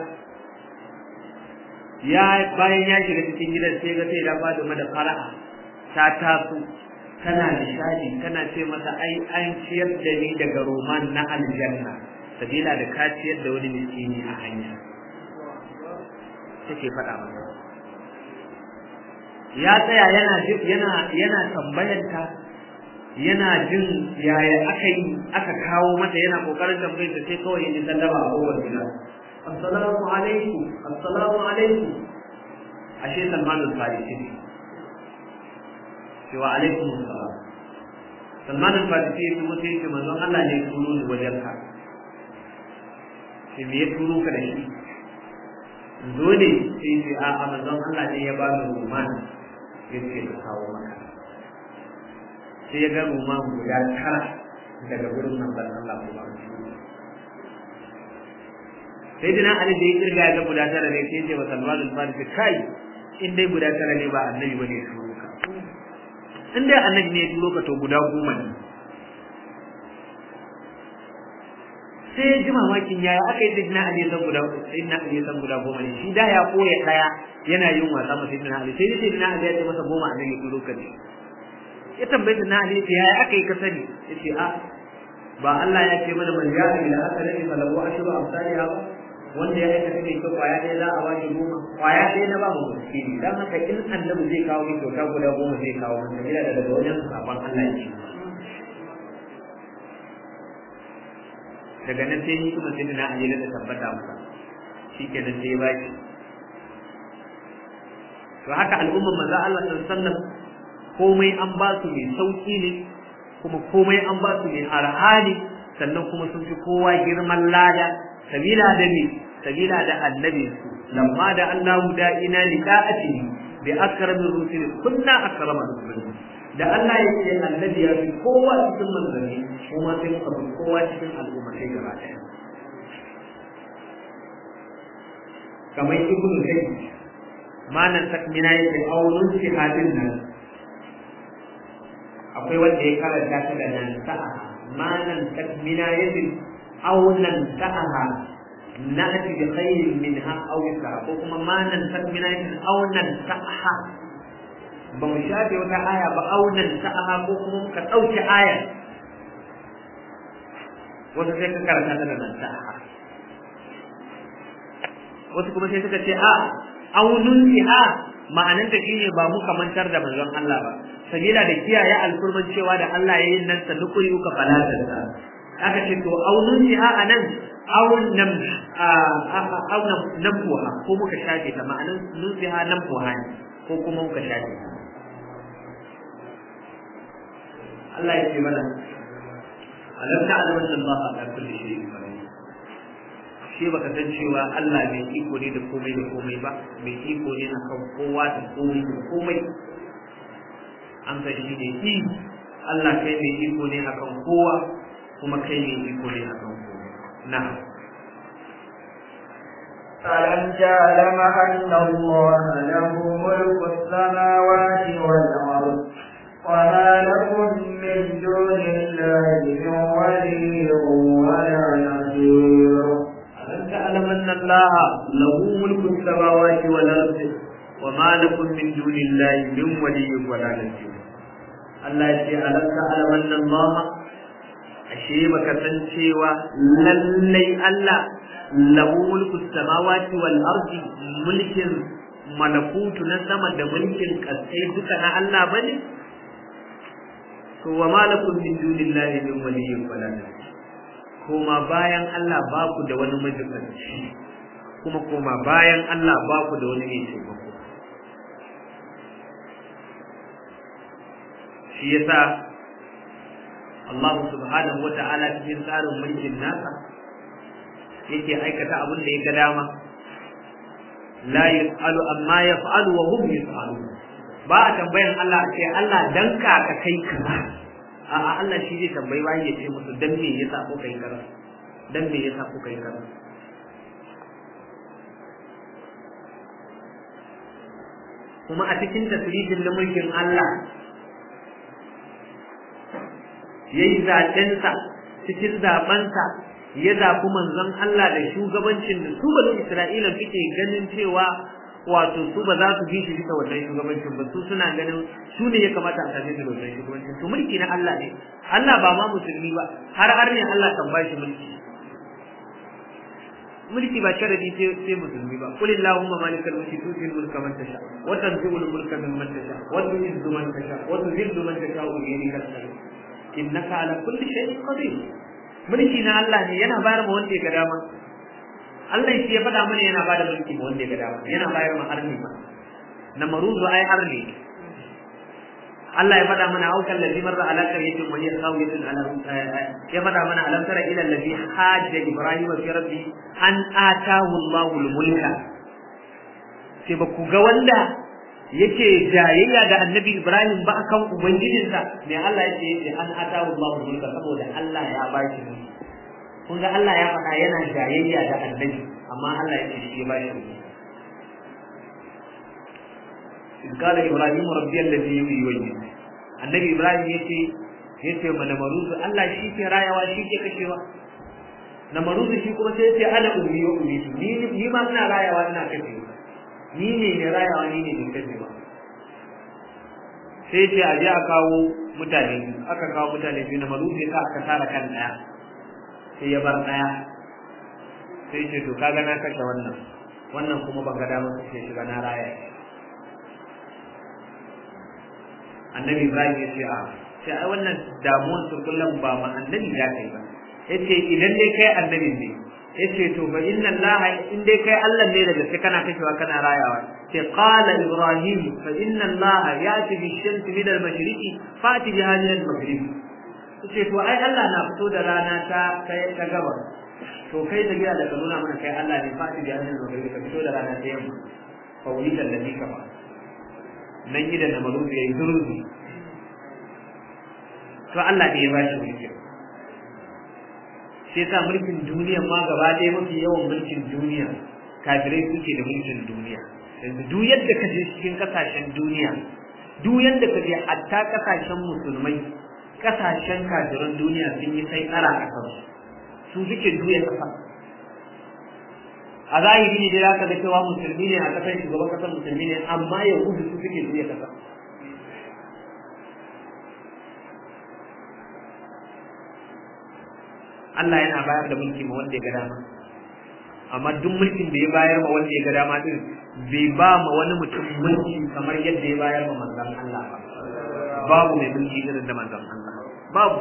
ya bayan ya shiga cikin gidan sai ga sai da Fatima da fara'a ta taso tana nishadi tana ce masa ai an ciyar da ni daga roman na aljanna sabila da ka ciyar da wani miskini a hanya take faɗa masa ya tsaya yana yana yana tambayanta yana jin yaya aka yi aka kawo mata yana kokarin tambayar ta sai kawai yin sallama a kowace gida assalamu alaikum assalamu alaikum ashe Salman al-Farisi ne cewa alaikum assalam Salman al-Farisi ya kuma sai ce manzon Allah ne ya turo ni wajen ka sai me ya turo ka da shi zo ne sai ce a a manzon Allah ne ya ba ni rumani ya ce ka kawo maka sai ya ga rumani guda tara daga gurin manzon Allah ko ba sai dina Ali da ya kirga ya ga guda tara ne sai ce wa Salman al-Farisi kai in dai guda tara ne ba annabi bane ya turo ka in dai annabi ne ya turo ka to guda goma ne sai ji mamakin yaya aka yi sayyidina Ali san guda sayyidina Ali san guda goma ne shi da ya koya daya yana yin wasa masa sayyidina Ali sai sayyidina Ali ya ce masa goma annabi ya turo ka ne ya tambaye sayyidina Ali ya yaya aka yi ka sani yace a ba Allah ya ce mana man ja'a ila asalati falahu ashru amsalha ba wanda ya aikata mai kyau kwaya ɗaya za a ba shi goma kwaya ɗaya na ba mu miskini dan haka in annabi zai kawo mai kyauta guda goma zai kawo mun sabila da daga wajen sabon Allah ya ce daga nan sai ni kuma sai na ayyana da tabbata masa shikenan sai ba shi to haka al'umman manzo Allah sallallahu alaihi wasallam komai an ba su mai sauki ne kuma komai an ba su mai arhani sannan kuma sun fi kowa girman lada sabila da ne sabila da annabi su lamma da Allahu da'ina liqa'ati bi akramir rusul kunna akrama rusul da Allah ya ce annabi ya fi kowa cikin manzanni kuma sai muka fi kowa cikin al'umma sai gaba ɗaya kamar ibn zayd manan takmina yake aunun shihadin nan akwai wanda ya karanta ta da nan sa'a manan takmina yake aunan sa'a na'ti bi khairin minha aw sa'a ko kuma manan takmina yake aunan sa'a ba mu shafe wata aya ba aunan sa'a ko kuma muka ɗauki aya wasu sai ka karanta ta da nan sa'a wasu kuma sai suka ce a aunun siha ma'ananta shine ba muka mantar da manzon Allah ba sabila da kiyaye alfurman cewa da Allah ya yi nan sannu kuri uka falatarsa aka ce to aunun siha a nan aun nam aun namfuha ko muka shafe ta ma'anan nun siha namfuha ne ko kuma muka shafe ta Allah ya ce mana alam ta'lamu anna Allah ala kulli shay'in qadir shi baka san cewa Allah mai iko ne da komai da komai ba mai iko ne akan kowa da komai da komai an san shi ne i Allah kai mai iko ne akan kowa kuma kai mai iko ne akan kowa na ألم تعلم أن الله له ملك السماوات والأرض وما لكم من دون الله من ولي ولا نصير ألم تعلم أن الله له ملك السماوات والأرض وما لكم من دون الله من ولي ولا نصير Allah ya ce alam ta'lam anna Allah ashe baka san cewa lallai Allah lahu mulku samawati wal ardi mulkin malakutu na sama da mulkin kasai duka na Allah bane to wa malakum min dunillahi min waliyyin wala nasir koma bayan Allah ba ku da wani majibanci kuma koma bayan Allah ba ku da wani mai taimako shi yasa Allah subhanahu wa ta'ala cikin tsarin mulkin nasa yake aikata abin da ya ga dama la yus'alu amma yaf'alu wa hum yus'alu ba a tambayan Allah a ce Allah dan ka ka kai kaza a'a Allah shi zai tambayi bayi ya ce musu dan me yasa kuka yi kaza dan me yasa kuka yi kaza kuma a cikin tasirifin na mulkin Allah ya yi zaɓensa cikin zaɓensa ya zaɓi manzon Allah da shugabancin da su banu Isra'ila suke ganin cewa wato su ba za su bi shi bisa wannan shugabancin ba su suna ganin su ne ya kamata a same su da wannan shugabancin to mulki na Allah ne Allah ba ma musulmi ba har har ne Allah kan ba shi mulki mulki ba sharadi sai sai musulmi ba qul illahumma malikal mulki tu'til mulka man tasha wa tanzi'ul mulka mimman tasha wa tu'izzu man tasha wa tuzillu man tasha wa biyadika al-khayr innaka ala kulli shay'in qadir mulki na Allah ne yana bayar ma wanda ya ga dama Allah shi ya faɗa mana yana bada mulki ma wanda ya ga dama yana bayar ma arni ma na maruzu ai arni Allah ya faɗa mana aukan ladhi marra ala qaryatin wa hiya khawiyatun ala ya faɗa mana alam tara ila alladhi hajja ibrahima fi rabbi an atahu Allahu al-mulka sai ba ku ga wanda yake jayayya da annabi Ibrahim ba akan ubangijinsa me Allah yake yake an atahu Allahu al-mulka saboda Allah ya ba shi mulki kun ga Allah ya faɗa yana jayayya da annabi amma Allah yake shi ya ba shi mulki in kala Ibrahim rabbi alladhi yuhyi wa yumiit annabi Ibrahim yace yace mana maruzu Allah shi ke rayawa shi ke kashewa na maruzu shi kuma sai yace ana ummi wa ummi ni ni ma ina rayawa ina kashewa ni ne mai rayawa ni ne mai kashewa sai ce a je a kawo mutane aka kawo mutane biyu na malufi sa aka tara kan daya sai ya bar daya sai ce to kaga na kashe wannan wannan kuma ban ga damar kashe shi ba na raya annabi ibrahim ya ce a sai ai wannan damuwar su kullum ba ma annabi ya kai ba yace idan dai kai annabi ne yace to fa inna allaha in dai kai Allah ne daga sai kana kashewa kana rayawa ce qala ibrahim fa inna allaha yati bi shamsi min al mashriqi fati bi hadhihi al maghrib yace to ai Allah na fito da rana ta kai ta gaba to kai da gida da ka nuna mana kai Allah ne fati bi hadhihi al maghrib ka fito da rana ta yamma fa wuli da ladhi kafa nan gidan da malubi yayi zurzi to Allah ne ya bashi mulki sai sa mulkin duniya ma gaba ɗaya mafi yawan mulkin duniya kafirai suke da mulkin duniya yanzu duk yadda ka je cikin kasashen duniya duk yadda ka je hatta kasashen musulmai kasashen kafiran duniya sun yi sai tsara a kansu su suke juya kasa a zahiri ne dai za ka ga cewa musulmi ne a kasar shugaban kasar musulmi ne amma yahudu su suke juya kasa Allah yana bayar da mulki ma wanda ya ga dama amma duk mulkin da ya bayar ma wanda ya ga dama din bai ba ma wani mutum mulki kamar yadda ya bayar ma manzon Allah ba babu mai mulki irin da manzon Allah babu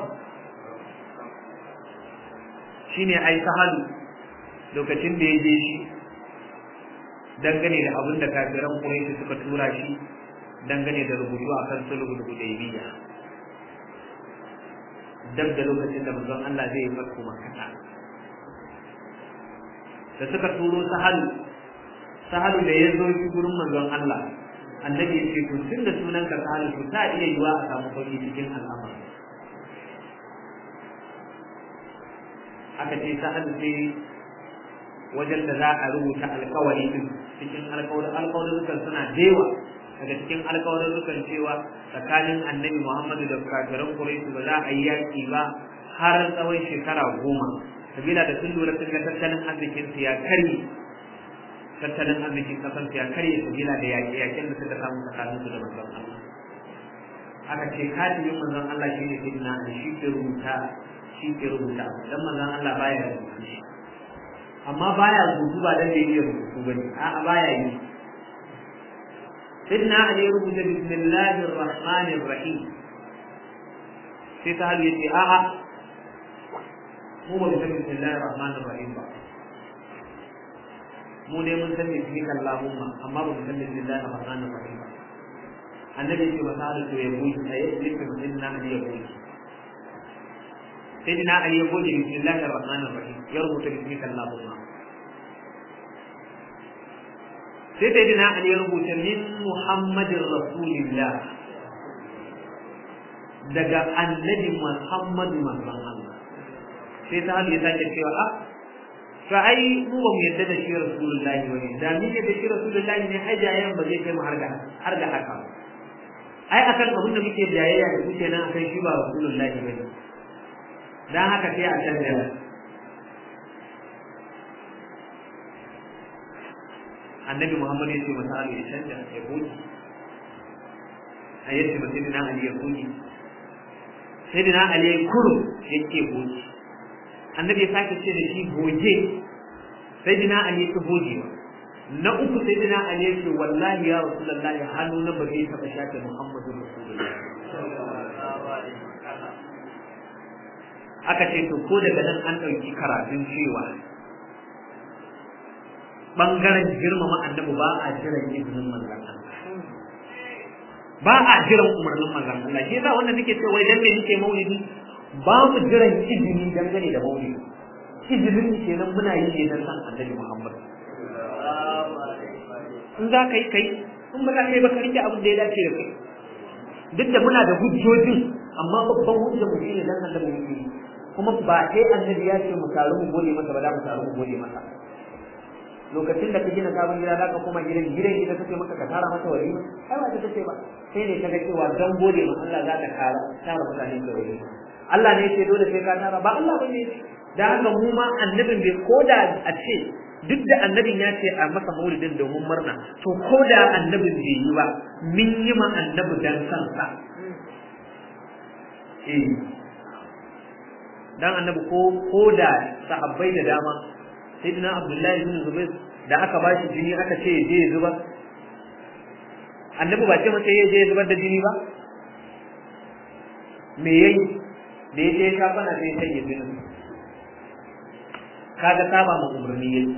shine ai sahalu lokacin da ya je shi dangane da abin da kafiran Quraysh suka tura shi dangane da rubutu akan sulhul hudaybiyya dab da lokacin da manzon Allah zai yi farko makata da suka turo sahalu sahalu da ya zo shi gurin manzon Allah annabi ya ce to tun da sunan ka sahalu to ta iya yiwa a samu sauki cikin al'amari aka ce sahalu sai wajen da za a rubuta alkawari din cikin alkawarin alkawarin suna dewa daga cikin alkawarin cewa tsakanin annabi Muhammadu da kafiran Quraysh ba za a yi yaki ba har tsawon shekara goma sabila da sun lura sun ga tattalin arzikin su ya karye tattalin arzikin kasan su ya karye sabila da yaƙe yaƙen da suka samu tsakanin su da manzon Allah aka ce katibin manzon Allah shine sayyidina Ali shi ke rubuta shi ke rubuta dan manzon Allah baya rubuta shi amma baya rubutu ba dan da yake rubutu bane a'a baya yi سيدنا علي ربط بسم الله الرحمن الرحيم sai ta hali yace a'a mu ba mu san bismillahir rahmanir rahim ba mu ne mun san bismika allahumma amma ba mu san bismillahir rahmanir rahim ba annabi yace ba ta to ya buyi sai ya ce sayyidina ali ya buyi sayyidina ali ya buyi bismillahir rahmanir rahim ya rubuta bismika allahumma sai ta dina ali ya rubuta min muhammadin rasulillah daga annabi Muhammadu manzon Allah sai ta hali ya sake cewa a to ai mu ba mu yadda da shi rasulullahi bane da ni ne da shi rasulullahi ne ai jayayen ba zai kai mu har ga har ga haka ai akan abin da muke jayayya da kuke nan akan shi ba rasulullahi bane dan haka sai a canja annabi Muhammad ya ce masa Ali ya canja ya goge a yadda ba sai dina Ali ya goge sai dina Ali ya kuru ya ke goge annabi ya sake ce da shi goge sai dina Ali ya goge na uku sai dina Ali ya ce wallahi ya rasulullahi hannu na ba zai taɓa shafe Muhammadu rasulullahi aka ce to ko daga nan an ɗauki karatun cewa bangaren girmama annabi ba a jiran izinin manzon Allah ba a jiran umarnin manzon Allah shi yasa wannan nake cewa idan me nake maulidi ba mu jiran izini dangane da maulidi izinin kenan muna yi ne dan san annabi Muhammad in za ka yi kai in ba za ka yi ba ka rike abin da ya dace da kai duk da muna da hujjojin amma babban hujjar mu shine dan annabi muke yi kuma ba sai annabi ya ce mu taru mu gode masa ba za mu taru mu gode masa lokacin da ka gina sabon gida zaka koma gidan gidan gida kake maka ka tara masa walima ai ba ta kace ba sai ne kaga cewa dan gode ma Allah za ka tara tara mutane da walima Allah ne yake dole sai ka tara ba Allah bane da haka mu ma annabin bai koda a ce duk da annabin ya ce a masa maulidin domin murna to koda annabin bai yi ba min yi ma annabi dan kansa eh dan annabi ko koda sahabbai da dama sayyidina abdullahi bin zubair da aka ba shi jini aka ce je ya zubar annabi ba ce masa je ya zubar da jini ba me yayi da ya je ya shafa na sai sai ya jini kaga saba ma umarni yayi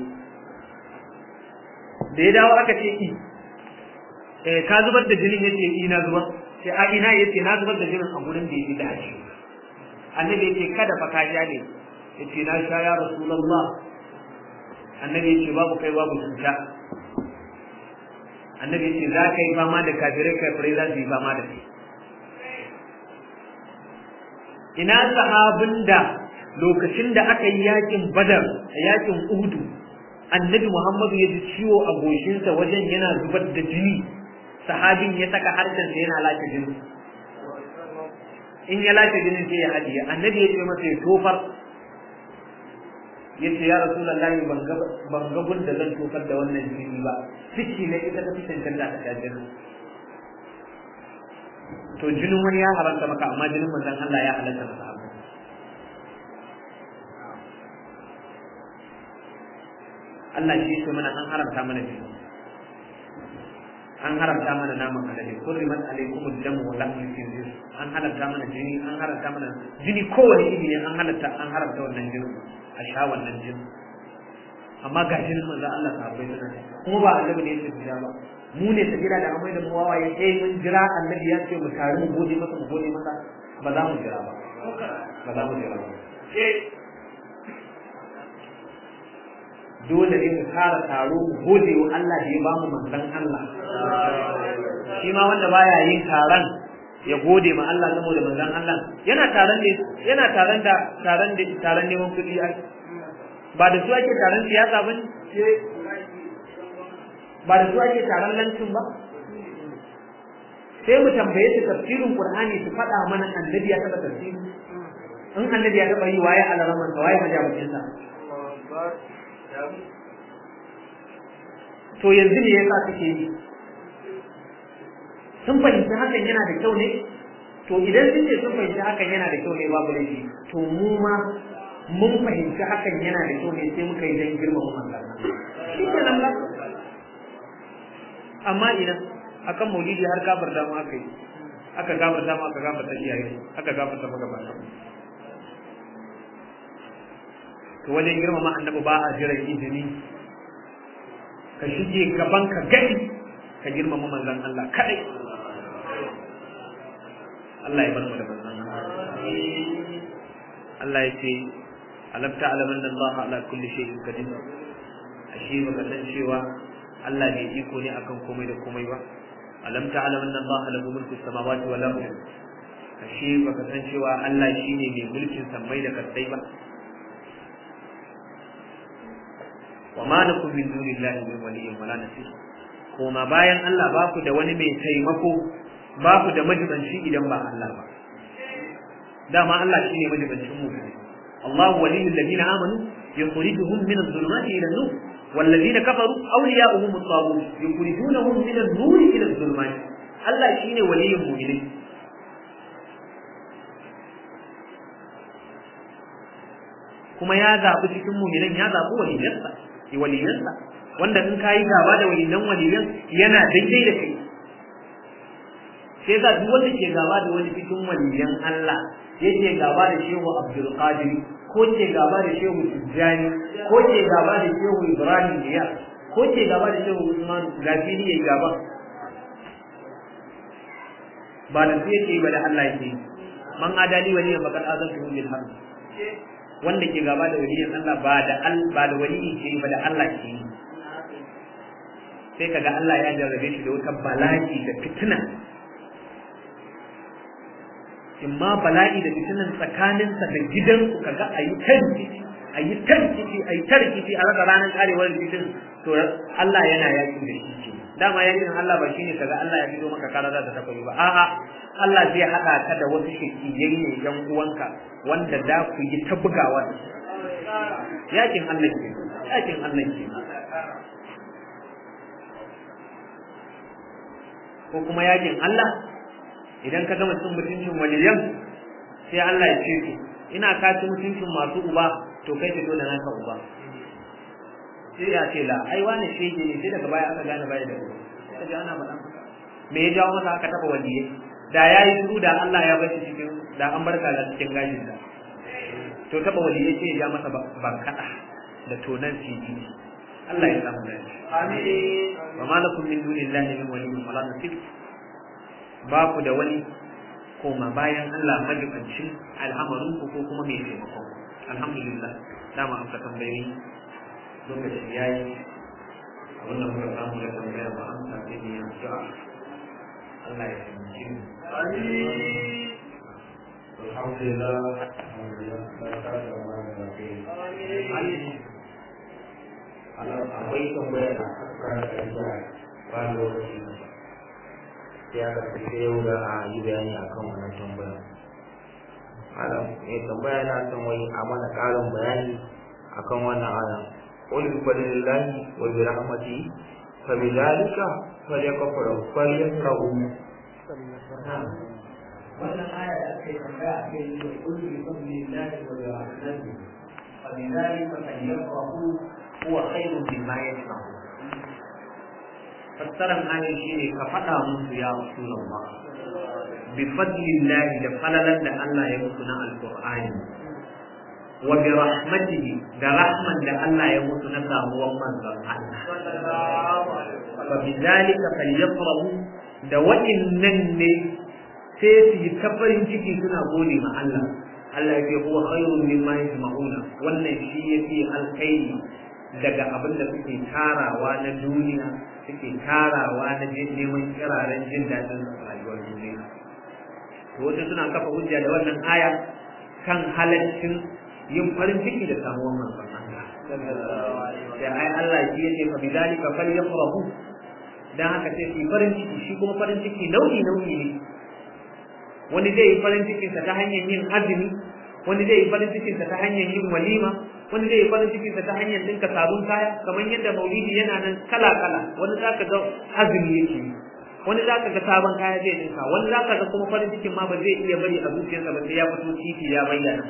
da ya dawo aka ce i eh ka zubar da jinin yace i na zubar sai a ina yace na zubar da jinin a gurin da yake da shi annabi yace kada fa ka sha ne yace na sha ya rasulullah annabi yace babu kai babu cuta annabi yace za ka yi fama da kafirai kafirai za su yi fama da kai ina sahabin da lokacin da aka yi yakin badar a yakin uhudu annabi muhammadu ya ji ciwo a goshinsa wajen yana zubar da jini sahabin ya saka harshensa yana lace jini in ya lace jinin sai ya hadiye annabi ya ce masa ya tofar yace ya rasulullahi ban ga ban ga gun da zan tofar da wannan jini ba ciki ne ita ta fitin kanta ta ta jini to jinin wani ya haramta maka amma jinin manzon Allah ya halatta maka Allah shi yake mana an haramta mana jini an haramta mana naman alade kurrimat alaykum ad-damu wa lahmul khinzir an haramta mana jini an haramta mana jini kowane iri ne an halatta an haramta wannan jini a sha wannan jini amma ga jinin manzo Allah sahabbai suna kuma ba annabi ne yake jira ba mu ne ta jira da amai da mu wawaye eh mun jira annabi ya ce mu tare mu gode masa mu gode masa ba za mu jira ba ba za mu jira ba dole ne mu fara taro mu gode wa Allah da ya bamu manzon Allah shi ma wanda baya yin taron ya gode ma Allah saboda manzon Allah yana taron ne yana taron da taron da taron neman kuɗi ai ba da su ake taron siyasa ba ba da su ake taron lancin ba sai mu tambaye su tafsirin Qur'ani su faɗa mana annabi ya taɓa tafsiri in annabi ya taɓa yi waye alaraman sa waye majabucin sa to yanzu me yasa suke yi sun fahimci hakan yana da kyau ne to idan sun ce sun fahimci hakan yana da kyau ne babu laifi to mu ma mun fahimci hakan yana da kyau ne sai muka yi dan girmama manzon shi ke nan ba amma idan akan maulidi har kafar da mu aka yi aka gafar da mu aka gafar da iyaye aka gafar da magabata to wajen girmama annabi ba a jiran izini ka shige gaban ka gani ka girmama manzon Allah kadai Allah ya bar mu da manzon Allah ya ce alam ta'lam anna Allah ala kulli shay'in qadir ashe baka san cewa Allah ne iko ne akan komai da komai ba alam ta'lam anna Allah lahu mulku samawati wal ardi ashe baka san cewa Allah shine mai mulkin sammai da kasai ba wa ma lakum min dunillahi min waliyyin wala nasir kuma bayan Allah ba ku da wani mai taimako ba ku da majibanci idan ba Allah ba dama Allah shine majibancin mu Allah waliyul ladina amanu yukhrijuhum min adh-dhulumati ila an-nur والذين كفروا أولياؤهم الطاغوت يخرجونهم من النور إلى الظلمات الله شيني ولي المؤمنين kuma ya zaɓi cikin muminan ya zaɓi waliyansa waliyansa wanda in kayi gaba da waliyan waliyan yana daidai da kai sai yasa duk wanda ke gaba da wani cikin waliyan Allah yake gaba da Shehu Abdul Qadir ko ke gaba da Shehu Tijjani ko ke gaba da Shehu Ibrahim Diya ko ke gaba da Shehu Usman gafiri yayi gaba ba da sai yake ba da Allah yake man adali waliyan faqad azantu bil harb wanda ke gaba da waliyan Allah ba da ba da waliyi ke ba da Allah ke sai kaga Allah ya jarrabe shi da wata bala'i da fitina imma bala'i da fitinan tsakaninsa da gidansu kaga ayi tarkici ayi tarkici ayi tarkici a raka ranar karewar rikicin to Allah yana yaki da shi ce dama yakin Allah ba shine kaga Allah ya fito maka kara za ta tafi ba a'a Allah zai hada ka da wasu shekiyai ne yan uwanka wanda za ku yi ta bugawa da yakin Allah ke yakin Allah ke ko kuma yakin Allah idan ka gama cin mutuncin waliyan sai Allah ya ce to ina ka ci mutuncin masu uba to kai fito da naka uba sai ya ce la ai wani shege ne sai daga baya aka gane baya da uba sai ga ana faɗa me ya jawo masa aka taba waliyai da yayi shiru da Allah ya bar shi cikin da an barka da cikin gashin da to taba waliyai sai ya ja masa bankada da tonan siji Allah ya samu dace amin wa ma lakum min dunillahi min waliyyin wala nasir ba ku da wani koma bayan Allah majibancin al'amarin ku ko kuma mai taimakon alhamdulillah dama an ka tambayi lokaci yayi wannan muka samu da tambaya ba an tafi ne yanzu Allah ya taimake mu alhamdulillah akwai tambaya da aka kara ba lokaci sai aka tafi yau da a yi bayani akan wannan tambaya malam mai tambaya na son wai a mana ƙarin bayani akan wannan aya qul bi fadlillahi wa bi rahmatihi fa bi dhalika falyakfuru falyafrahu wannan aya da ake tambaya a kai da qul bi fadlillahi wa bi rahmatihi fa bi dhalika falyafrahu huwa khairun mimma yajma'un fassaran ayin shi ne ka faɗa musu ya Rasulullah bi fadlillahi da falalar da Allah ya musu na alqur'ani wa bi rahmatihi da rahman da Allah ya musu na samuwan manzon Allah fa bi zalika falyafrahu da wa'innan ne sai su yi ta farin ciki suna gode ma Allah Allah ya ce huwa khairun mimma yajma'una wannan shi yafi alkhairi daga abin da suke tarawa na duniya suke tarawa na neman kiraren jin daɗin rayuwar duniya to wasu suna kafa hujja da wannan aya kan halaccin yin farin ciki da samuwar manzon Allah sai ai Allah shi yake fa bidalika falyafrahu dan haka sai su farin ciki shi kuma farin ciki nau'i nau'i ne wani zai yi farin cikinsa ta hanyar yin azumi wani zai yi farin cikinsa ta hanyar yin walima wani zai yi farin cikinsa ta hanyar dinka sabon kaya kamar yadda maulidi yana nan kala kala wani za ka ga azumi yake yi wani za ka ga sabon kaya zai dinka wani za ka ga kuma farin cikin ma ba zai iya bari a zuciyarsa ba sai ya fito titi ya bayyana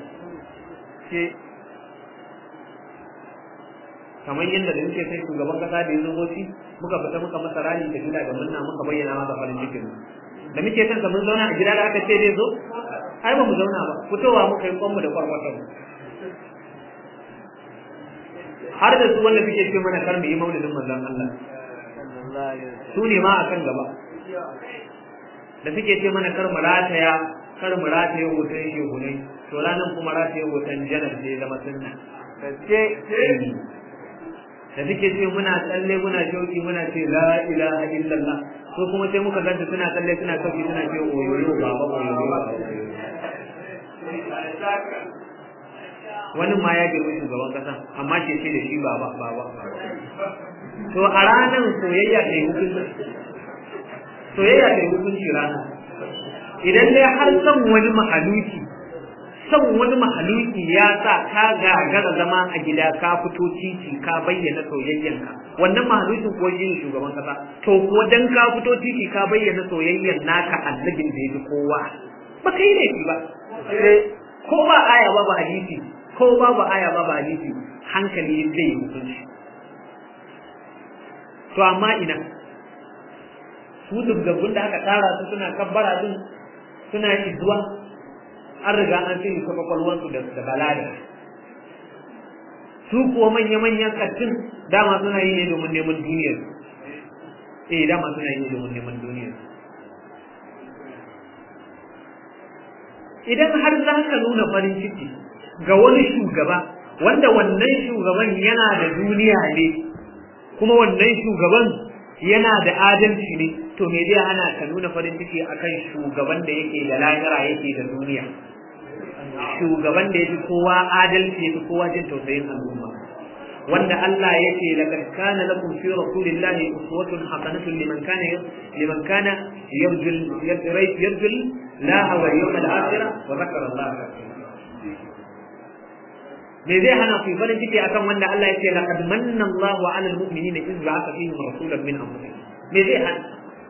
kamar yadda da muke sai shugaban kasa da ya zo goci muka fita muka masa rani da gida ga munna muka bayyana masa farin cikin da muke son mun zauna a gida da aka ce zai zo ai ba mu zauna ba fitowa muka yi kwanmu da kwarkwatan har da su wanda suke ce mana kar mu yi maulidin manzon Allah su ne ma akan gaba da suke ce mana kar mu rataya kar mu rataya hoton shehunai to ranar kuma rataya hoton janar ne zama sunna da suke ce muna tsalle muna shauki muna ce la ilaha illallah ko kuma sai muka ganta suna tsalle suna sauki suna ce oyoyo baba oyoyo wani ma ya girma shugaban kasa amma ke ce da shi ba ba ba ba to a ranar soyayya ta yi hukunci soyayya ta yi hukunci rana idan dai har son wani mahaluki son wani mahaluki ya sa ka gagara zama a gida ka fito titi ka bayyana soyayyanka wannan mahalukin kuwa shi ne shugaban kasa to kuwa dan ka fito titi ka bayyana soyayyan naka annabin da ya fi kowa ba kai ne ba ko ba aya ba ba hadisi ko babu aya babu hadisi hankali zai yi hukunci to amma ina su dubgabbun da aka tara su suna kabbara din suna izuwa an riga an sai su kwakwalwansu da da balaga su kuwa manya-manyan kattin dama suna yi ne domin neman duniyar eh dama suna yi ne domin neman duniyar idan har za ka nuna farin ciki ga wani shugaba wanda wannan shugaban yana da duniya ne kuma wannan shugaban yana da adalci ne to me zai hana ka nuna farin ciki akan shugaban da yake da lahira yake da duniya shugaban da yake kowa adalci yake kowa jin tausayin al'umma wanda Allah yake laqad kana lakum fi rasulillahi uswatun hasanatun liman kana liman kana yarjul yarjul la wa yawmal akhir wa dhakara Allah me zai hana ku farin ciki akan wanda Allah yake laqad manna Allahu 'alal mu'minina idh ba'atha fihim rasulan min anfusihim me zai hana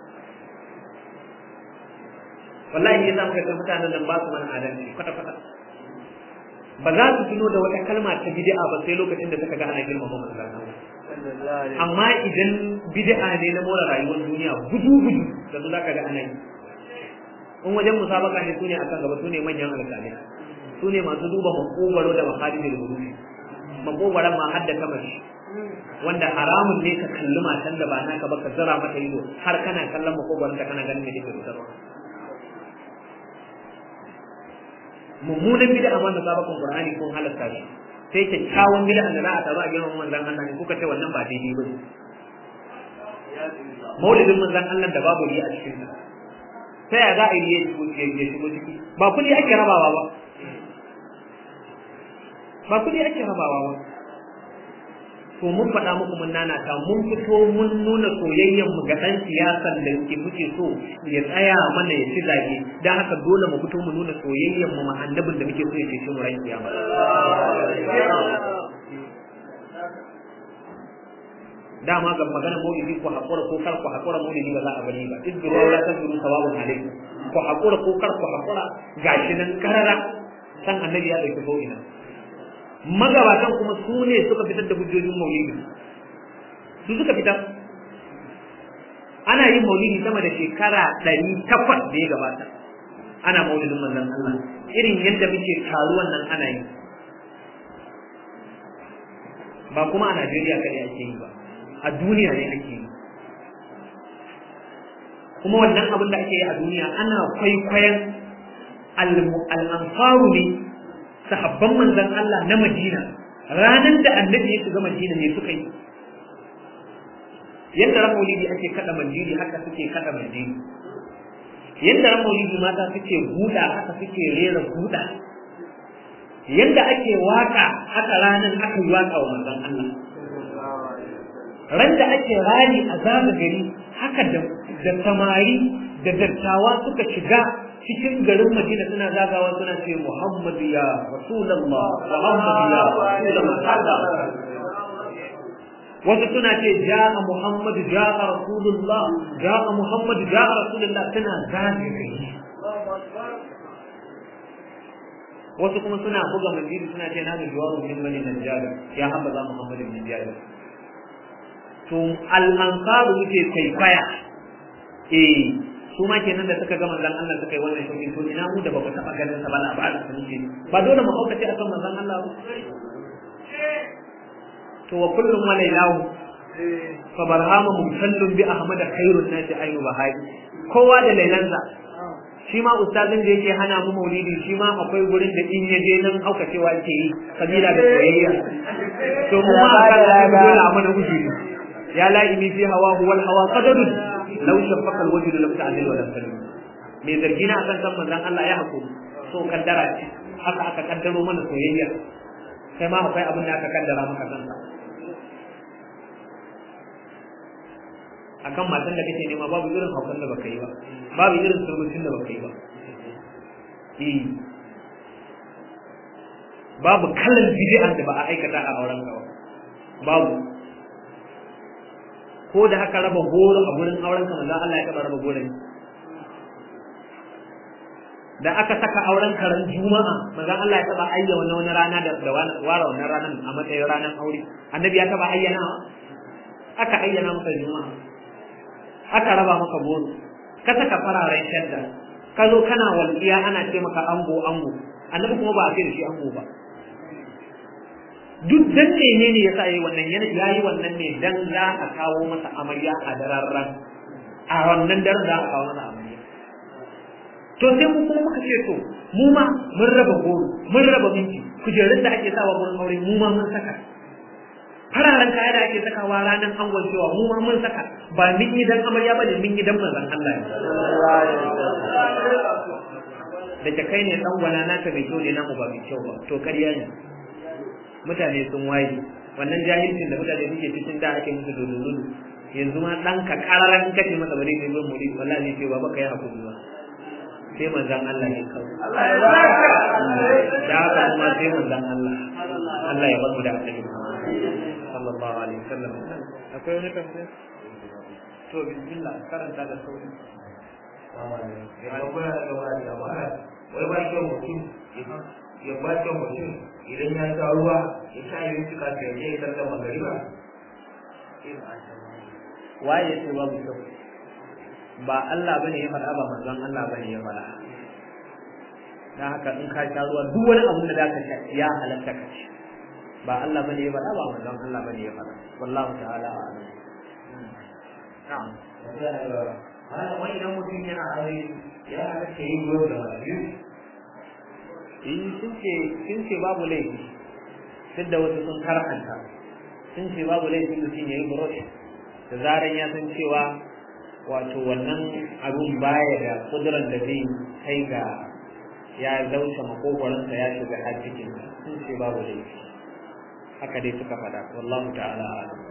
wallahi yasa muka ga mutanen nan ba su mana adalci kwata kwata ba za su tuno da wata kalma ta bid'a ba sai lokacin da suka ga ana girmama manzon Allah amma idan bid'a ne na more rayuwar duniya gudu gudu da su zaka ga ana yi in wajen musabaka ne sune akan gaba sune manyan alƙalai sune masu duba makogaro da makhalidul wurufi makogaran ma hadda kamashi wanda haramun ne ka kalli matan da ba naka ba ka zara mata ido har kana kallon makogaron ta kana ganin da take fitarwa mummunan bid'a ma da sabakon Qur'ani kun halatta shi sai kyakkyawan bid'a da za a tazo a girman manzon Allah ne kuka ce wannan ba daidai ba maulidin manzon Allah da babu riya a cikin sa sai ya za a yi ya shigo ciki ba kudi ake rabawa ba ba kudi ake rabawa ba to mun faɗa muku mun nanata mun fito mun nuna soyayyen mu ga ɗan siyasan da yake muke so ya tsaya mana ya ci zage dan haka dole mu fito mu nuna soyayyen mu annabin da muke so ya cece mu ran kiyama dama ga magana maulidi ko hakura ko kar ko hakura maulidi ba za a bari ba idru la tadru sawabun alaikum ko hakura ko kar ko hakura gashi nan karara san annabi ya dauki bau'ina magabatan kuma su ne suka fitar da hujjojin maulidi su suka fitar ana yin maulidi sama da shekara ɗari takwas da ya gabata ana maulidin manzon Allah irin yadda muke taruwan nan ana yi ba kuma a Najeriya kaɗai ake yi ba a duniya ne ake yi kuma wannan abin da ake yi a duniya ana kwaikwayon al'amfaru ne sahabban manzon Allah na Madina ranar da annabi ya shiga Madina ne suka yi yadda ran maulidi ake kada mandiri haka suke kada mandiri yadda ran maulidi mata suke guda haka suke rera guda yadda ake waka haka ranar aka yi waka wa manzon Allah ran da ake rani a zaga gari haka da da samari da dattawa suka shiga cikin garin Madina suna zagawa suna ce Muhammadu ya Rasulullah Muhammadu ya Rasulullah wasu suna ce ja'a Muhammadu ja'a Rasulullah ja'a Muhammadu ja'a Rasulullah suna zagaye wasu kuma suna buga mandiri suna ce na da jawabu min bani najjar ya habba Muhammadu min najjar to al-ansaru muke kwaikwaya eh su ma kenan da suka ga manzon Allah suka yi wannan shauki to ina mu da ba ku taba ganin sa ba labarin sun ce ba dole mu haukace akan manzon Allah ba to wa kullum wa lailahu fa barhamu musallun bi ahmad khairun nasi ayu bahai kowa da lailansa shi ma ustazin da yake hana mu maulidi shi ma akwai gurin da in yaje nan haukacewa yake yi kabila da soyayya to mu ma aka dole a mana ujiri ya la'imi fi hawa huwal hawa qadarun law shafaka alwajh lam ta'dil wa lam talim me zargina akan san manzon Allah ya hakuri so kaddara ce haka aka kaddaro mana soyayya kai ma akwai abin da aka kaddara maka kanka akan matan da kake nema babu irin haukan da baka yi ba babu irin surmucin da baka yi ba eh babu kalan bid'an da ba a aikata a auren ka ba babu ko da aka raba goro a gurin auren ka manzo Allah ya taba raba goro da aka saka auren karan juma'a manzo Allah ya taba ayyana wani rana da da wara wannan ranan a matsayin ranan aure annabi ya taba ayyana aka ayyana maka juma'a aka raba maka goro ka saka fararen shadda ka zo kana walƙiya ana ce maka ango ango annabi kuma ba a ce da shi ango ba duk dan menene yasa yayi wannan yayi wannan ne dan za a kawo masa amarya a dararran a wannan daren za a kawo masa amarya to sai mu kuma muka ce to mu ma mun raba goro mun raba minti kujerun da ake sawa gurin aure mu ma mun saka fararen kaya da ake sakawa ranar angon cewa mu ma mun saka ba mun yi dan amarya ba ne mun yi dan manzon Allah da ta kai ne dan gwana naka mai kyau ne namu ba mai kyau ba to ƙarya ne mutane sun waye wannan jahilcin da mutane suke cikin da ake musu dodoro yanzu ma dan ka kararan kace masa bare ne zo muri wallahi ne ce ba baka yi hakuri ba sai manzon Allah ne kawai Allah ya da haka kuma sai manzon Allah Allah ya bar mu da annabi sallallahu alaihi wasallam akwai wani tambaya to bismillah karanta da sauri ya ba da wani wai ba kyau mutum ya ba kyau mutum idan ya sha ruwa ya sha yi suka fiye ya yi sallar magariba waye ce babu kyau ba Allah bane ya faɗa ba manzon Allah bane ya faɗa dan haka in ka sha ruwa duk wani abin da zaka sha ya halatta ka ci ba Allah bane ya faɗa ba manzon Allah bane ya faɗa wallahu ta'ala a'lam na'am wani idan mutum yana aure ya halatta yi ruwa da biyu in sun ce sun ce babu laifi duk da wasu sun karhanta sun ce babu laifi mutum ya yi burosh da zaran ya san cewa wato wannan abun baya da kuduran da zai kai ga ya dauce makogwaransa ya shiga har cikin sun ce babu laifi haka dai suka faɗa wallahu ta'ala a'lam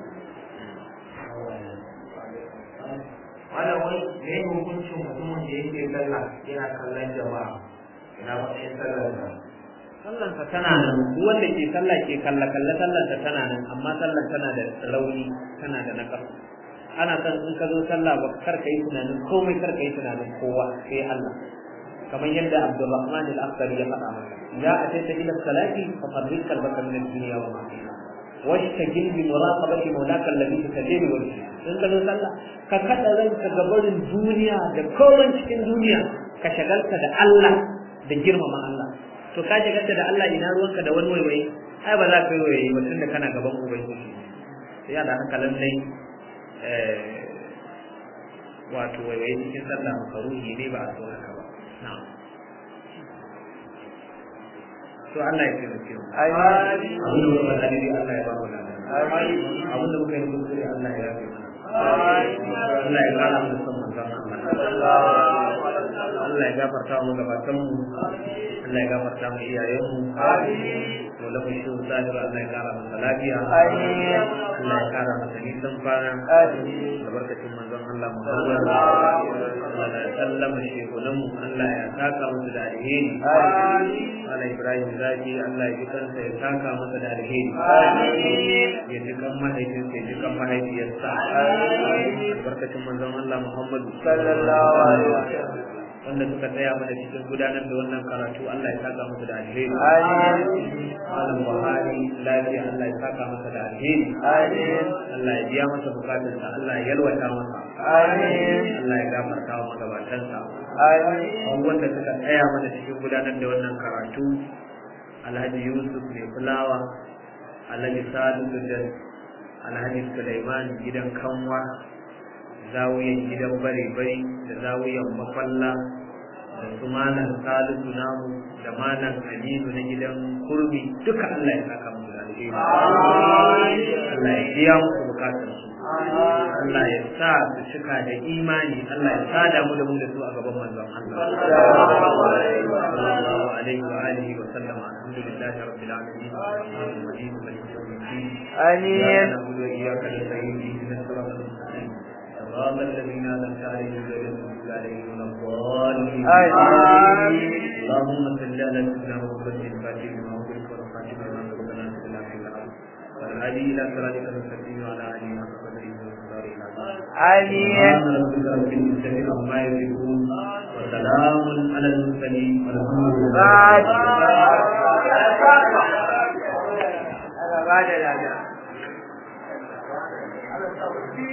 wannan wani ne hukuncin mutumin da yake sallah yana kallon jama'a ina matsayin sallar da sallansa tana nan duk wanda ke sallah ke kalla kalla sallansa tana nan amma sallan tana da rauni tana da nakar ana son in ka zo sallah ba kar ka yi tunanin komai kar ka yi tunanin kowa sai Allah kamar yadda Abdulrahman al-Akhdari ya faɗa maka ya ataita ila salati fa qarrib qalbaka min ad-dunya wa ma fiha washtagil bi muraqabati mawlaka alladhi tusallimu wajhi in ka zo sallah ka kada ranka gabarin duniya da komai cikin duniya ka shagalta da Allah da girmama Allah to ka shagalta da Allah ina ruwanka da wani waiwaye ai ba za ka yi waiwaye ba tunda kana gaban ubangiji sai ya da haka lallai wato waiwaye cikin sallah makaruhi ne ba a so haka ba na'am to Allah ya taimake mu Amin. abin da muka faɗa dai Allah ya ba mu lada Amin. abin da muka yi kuskure Allah ya yafe mana Amin. Allah ya kara mu son manzon Allah Allah ya gafarta mu gabatan mu Allah ya gafarta mu iyayen mu mu da mu shi zahir Allah ya kara masa lafiya Amin. Allah ya kara masa nisan kwana Amin. da barkacin manzon Allah Muhammad Allah ya sallama shekunan mu Allah ya saka musu da alheri Amin. Allah Ibrahim Zaki Allah ya ji kansa ya saka masa da alheri Amin. ya ji kan mahaifinsa ya ji kan mahaifiyarsa Amin. albarkacin manzon Allah Muhammad Sallallahu alaihi wasallam. wanda suka tsaya mana cikin gudanar da wannan karatu Allah ya saka musu da alheri Amin. Malam Buhari lafiya Allah ya saka masa da alheri Amin. Allah ya biya masa bukatunsa Allah ya yalwata masa Amin. Allah ya gafarta wa magabatansa Amin. abubuwan da suka tsaya mana cikin gudanar da wannan karatu Alhaji Yusuf mai fulawa Alhaji Salisu da Alhaji Sulaiman gidan kanwa zawiyan gidan bare-bare da zawiyan mafalla da su malam Salisu namu da malam Aminu na gidan kurmi duka Allah ya saka musu da alheri Allah ya biya musu bukatar su Allah ya sa su cika da imani Allah ya sada mu da mu da su a gaban manzon Allah sallallahu alaihi wa alihi wa sallam لله رب العالمين الرحمن الرحيم مالك يوم الدين آمين إياك نعبد وإياك نستعين اهدنا الصراط المستقيم صراط الذين أنعمت عليهم غير المغضوب عليهم ولا الضالين آمين اللهم صل على سيدنا محمد الفاتح لما أغلق والخاتم لما سبق ناصر الحق بالحق والهادي إلى صراطك المستقيم وعلى آله حق قدره ومقداره العظيم آمين سبحان ربك رب العزة عما يصفون وسلام على المرسلين والحمد لله بعد Allah ba da lada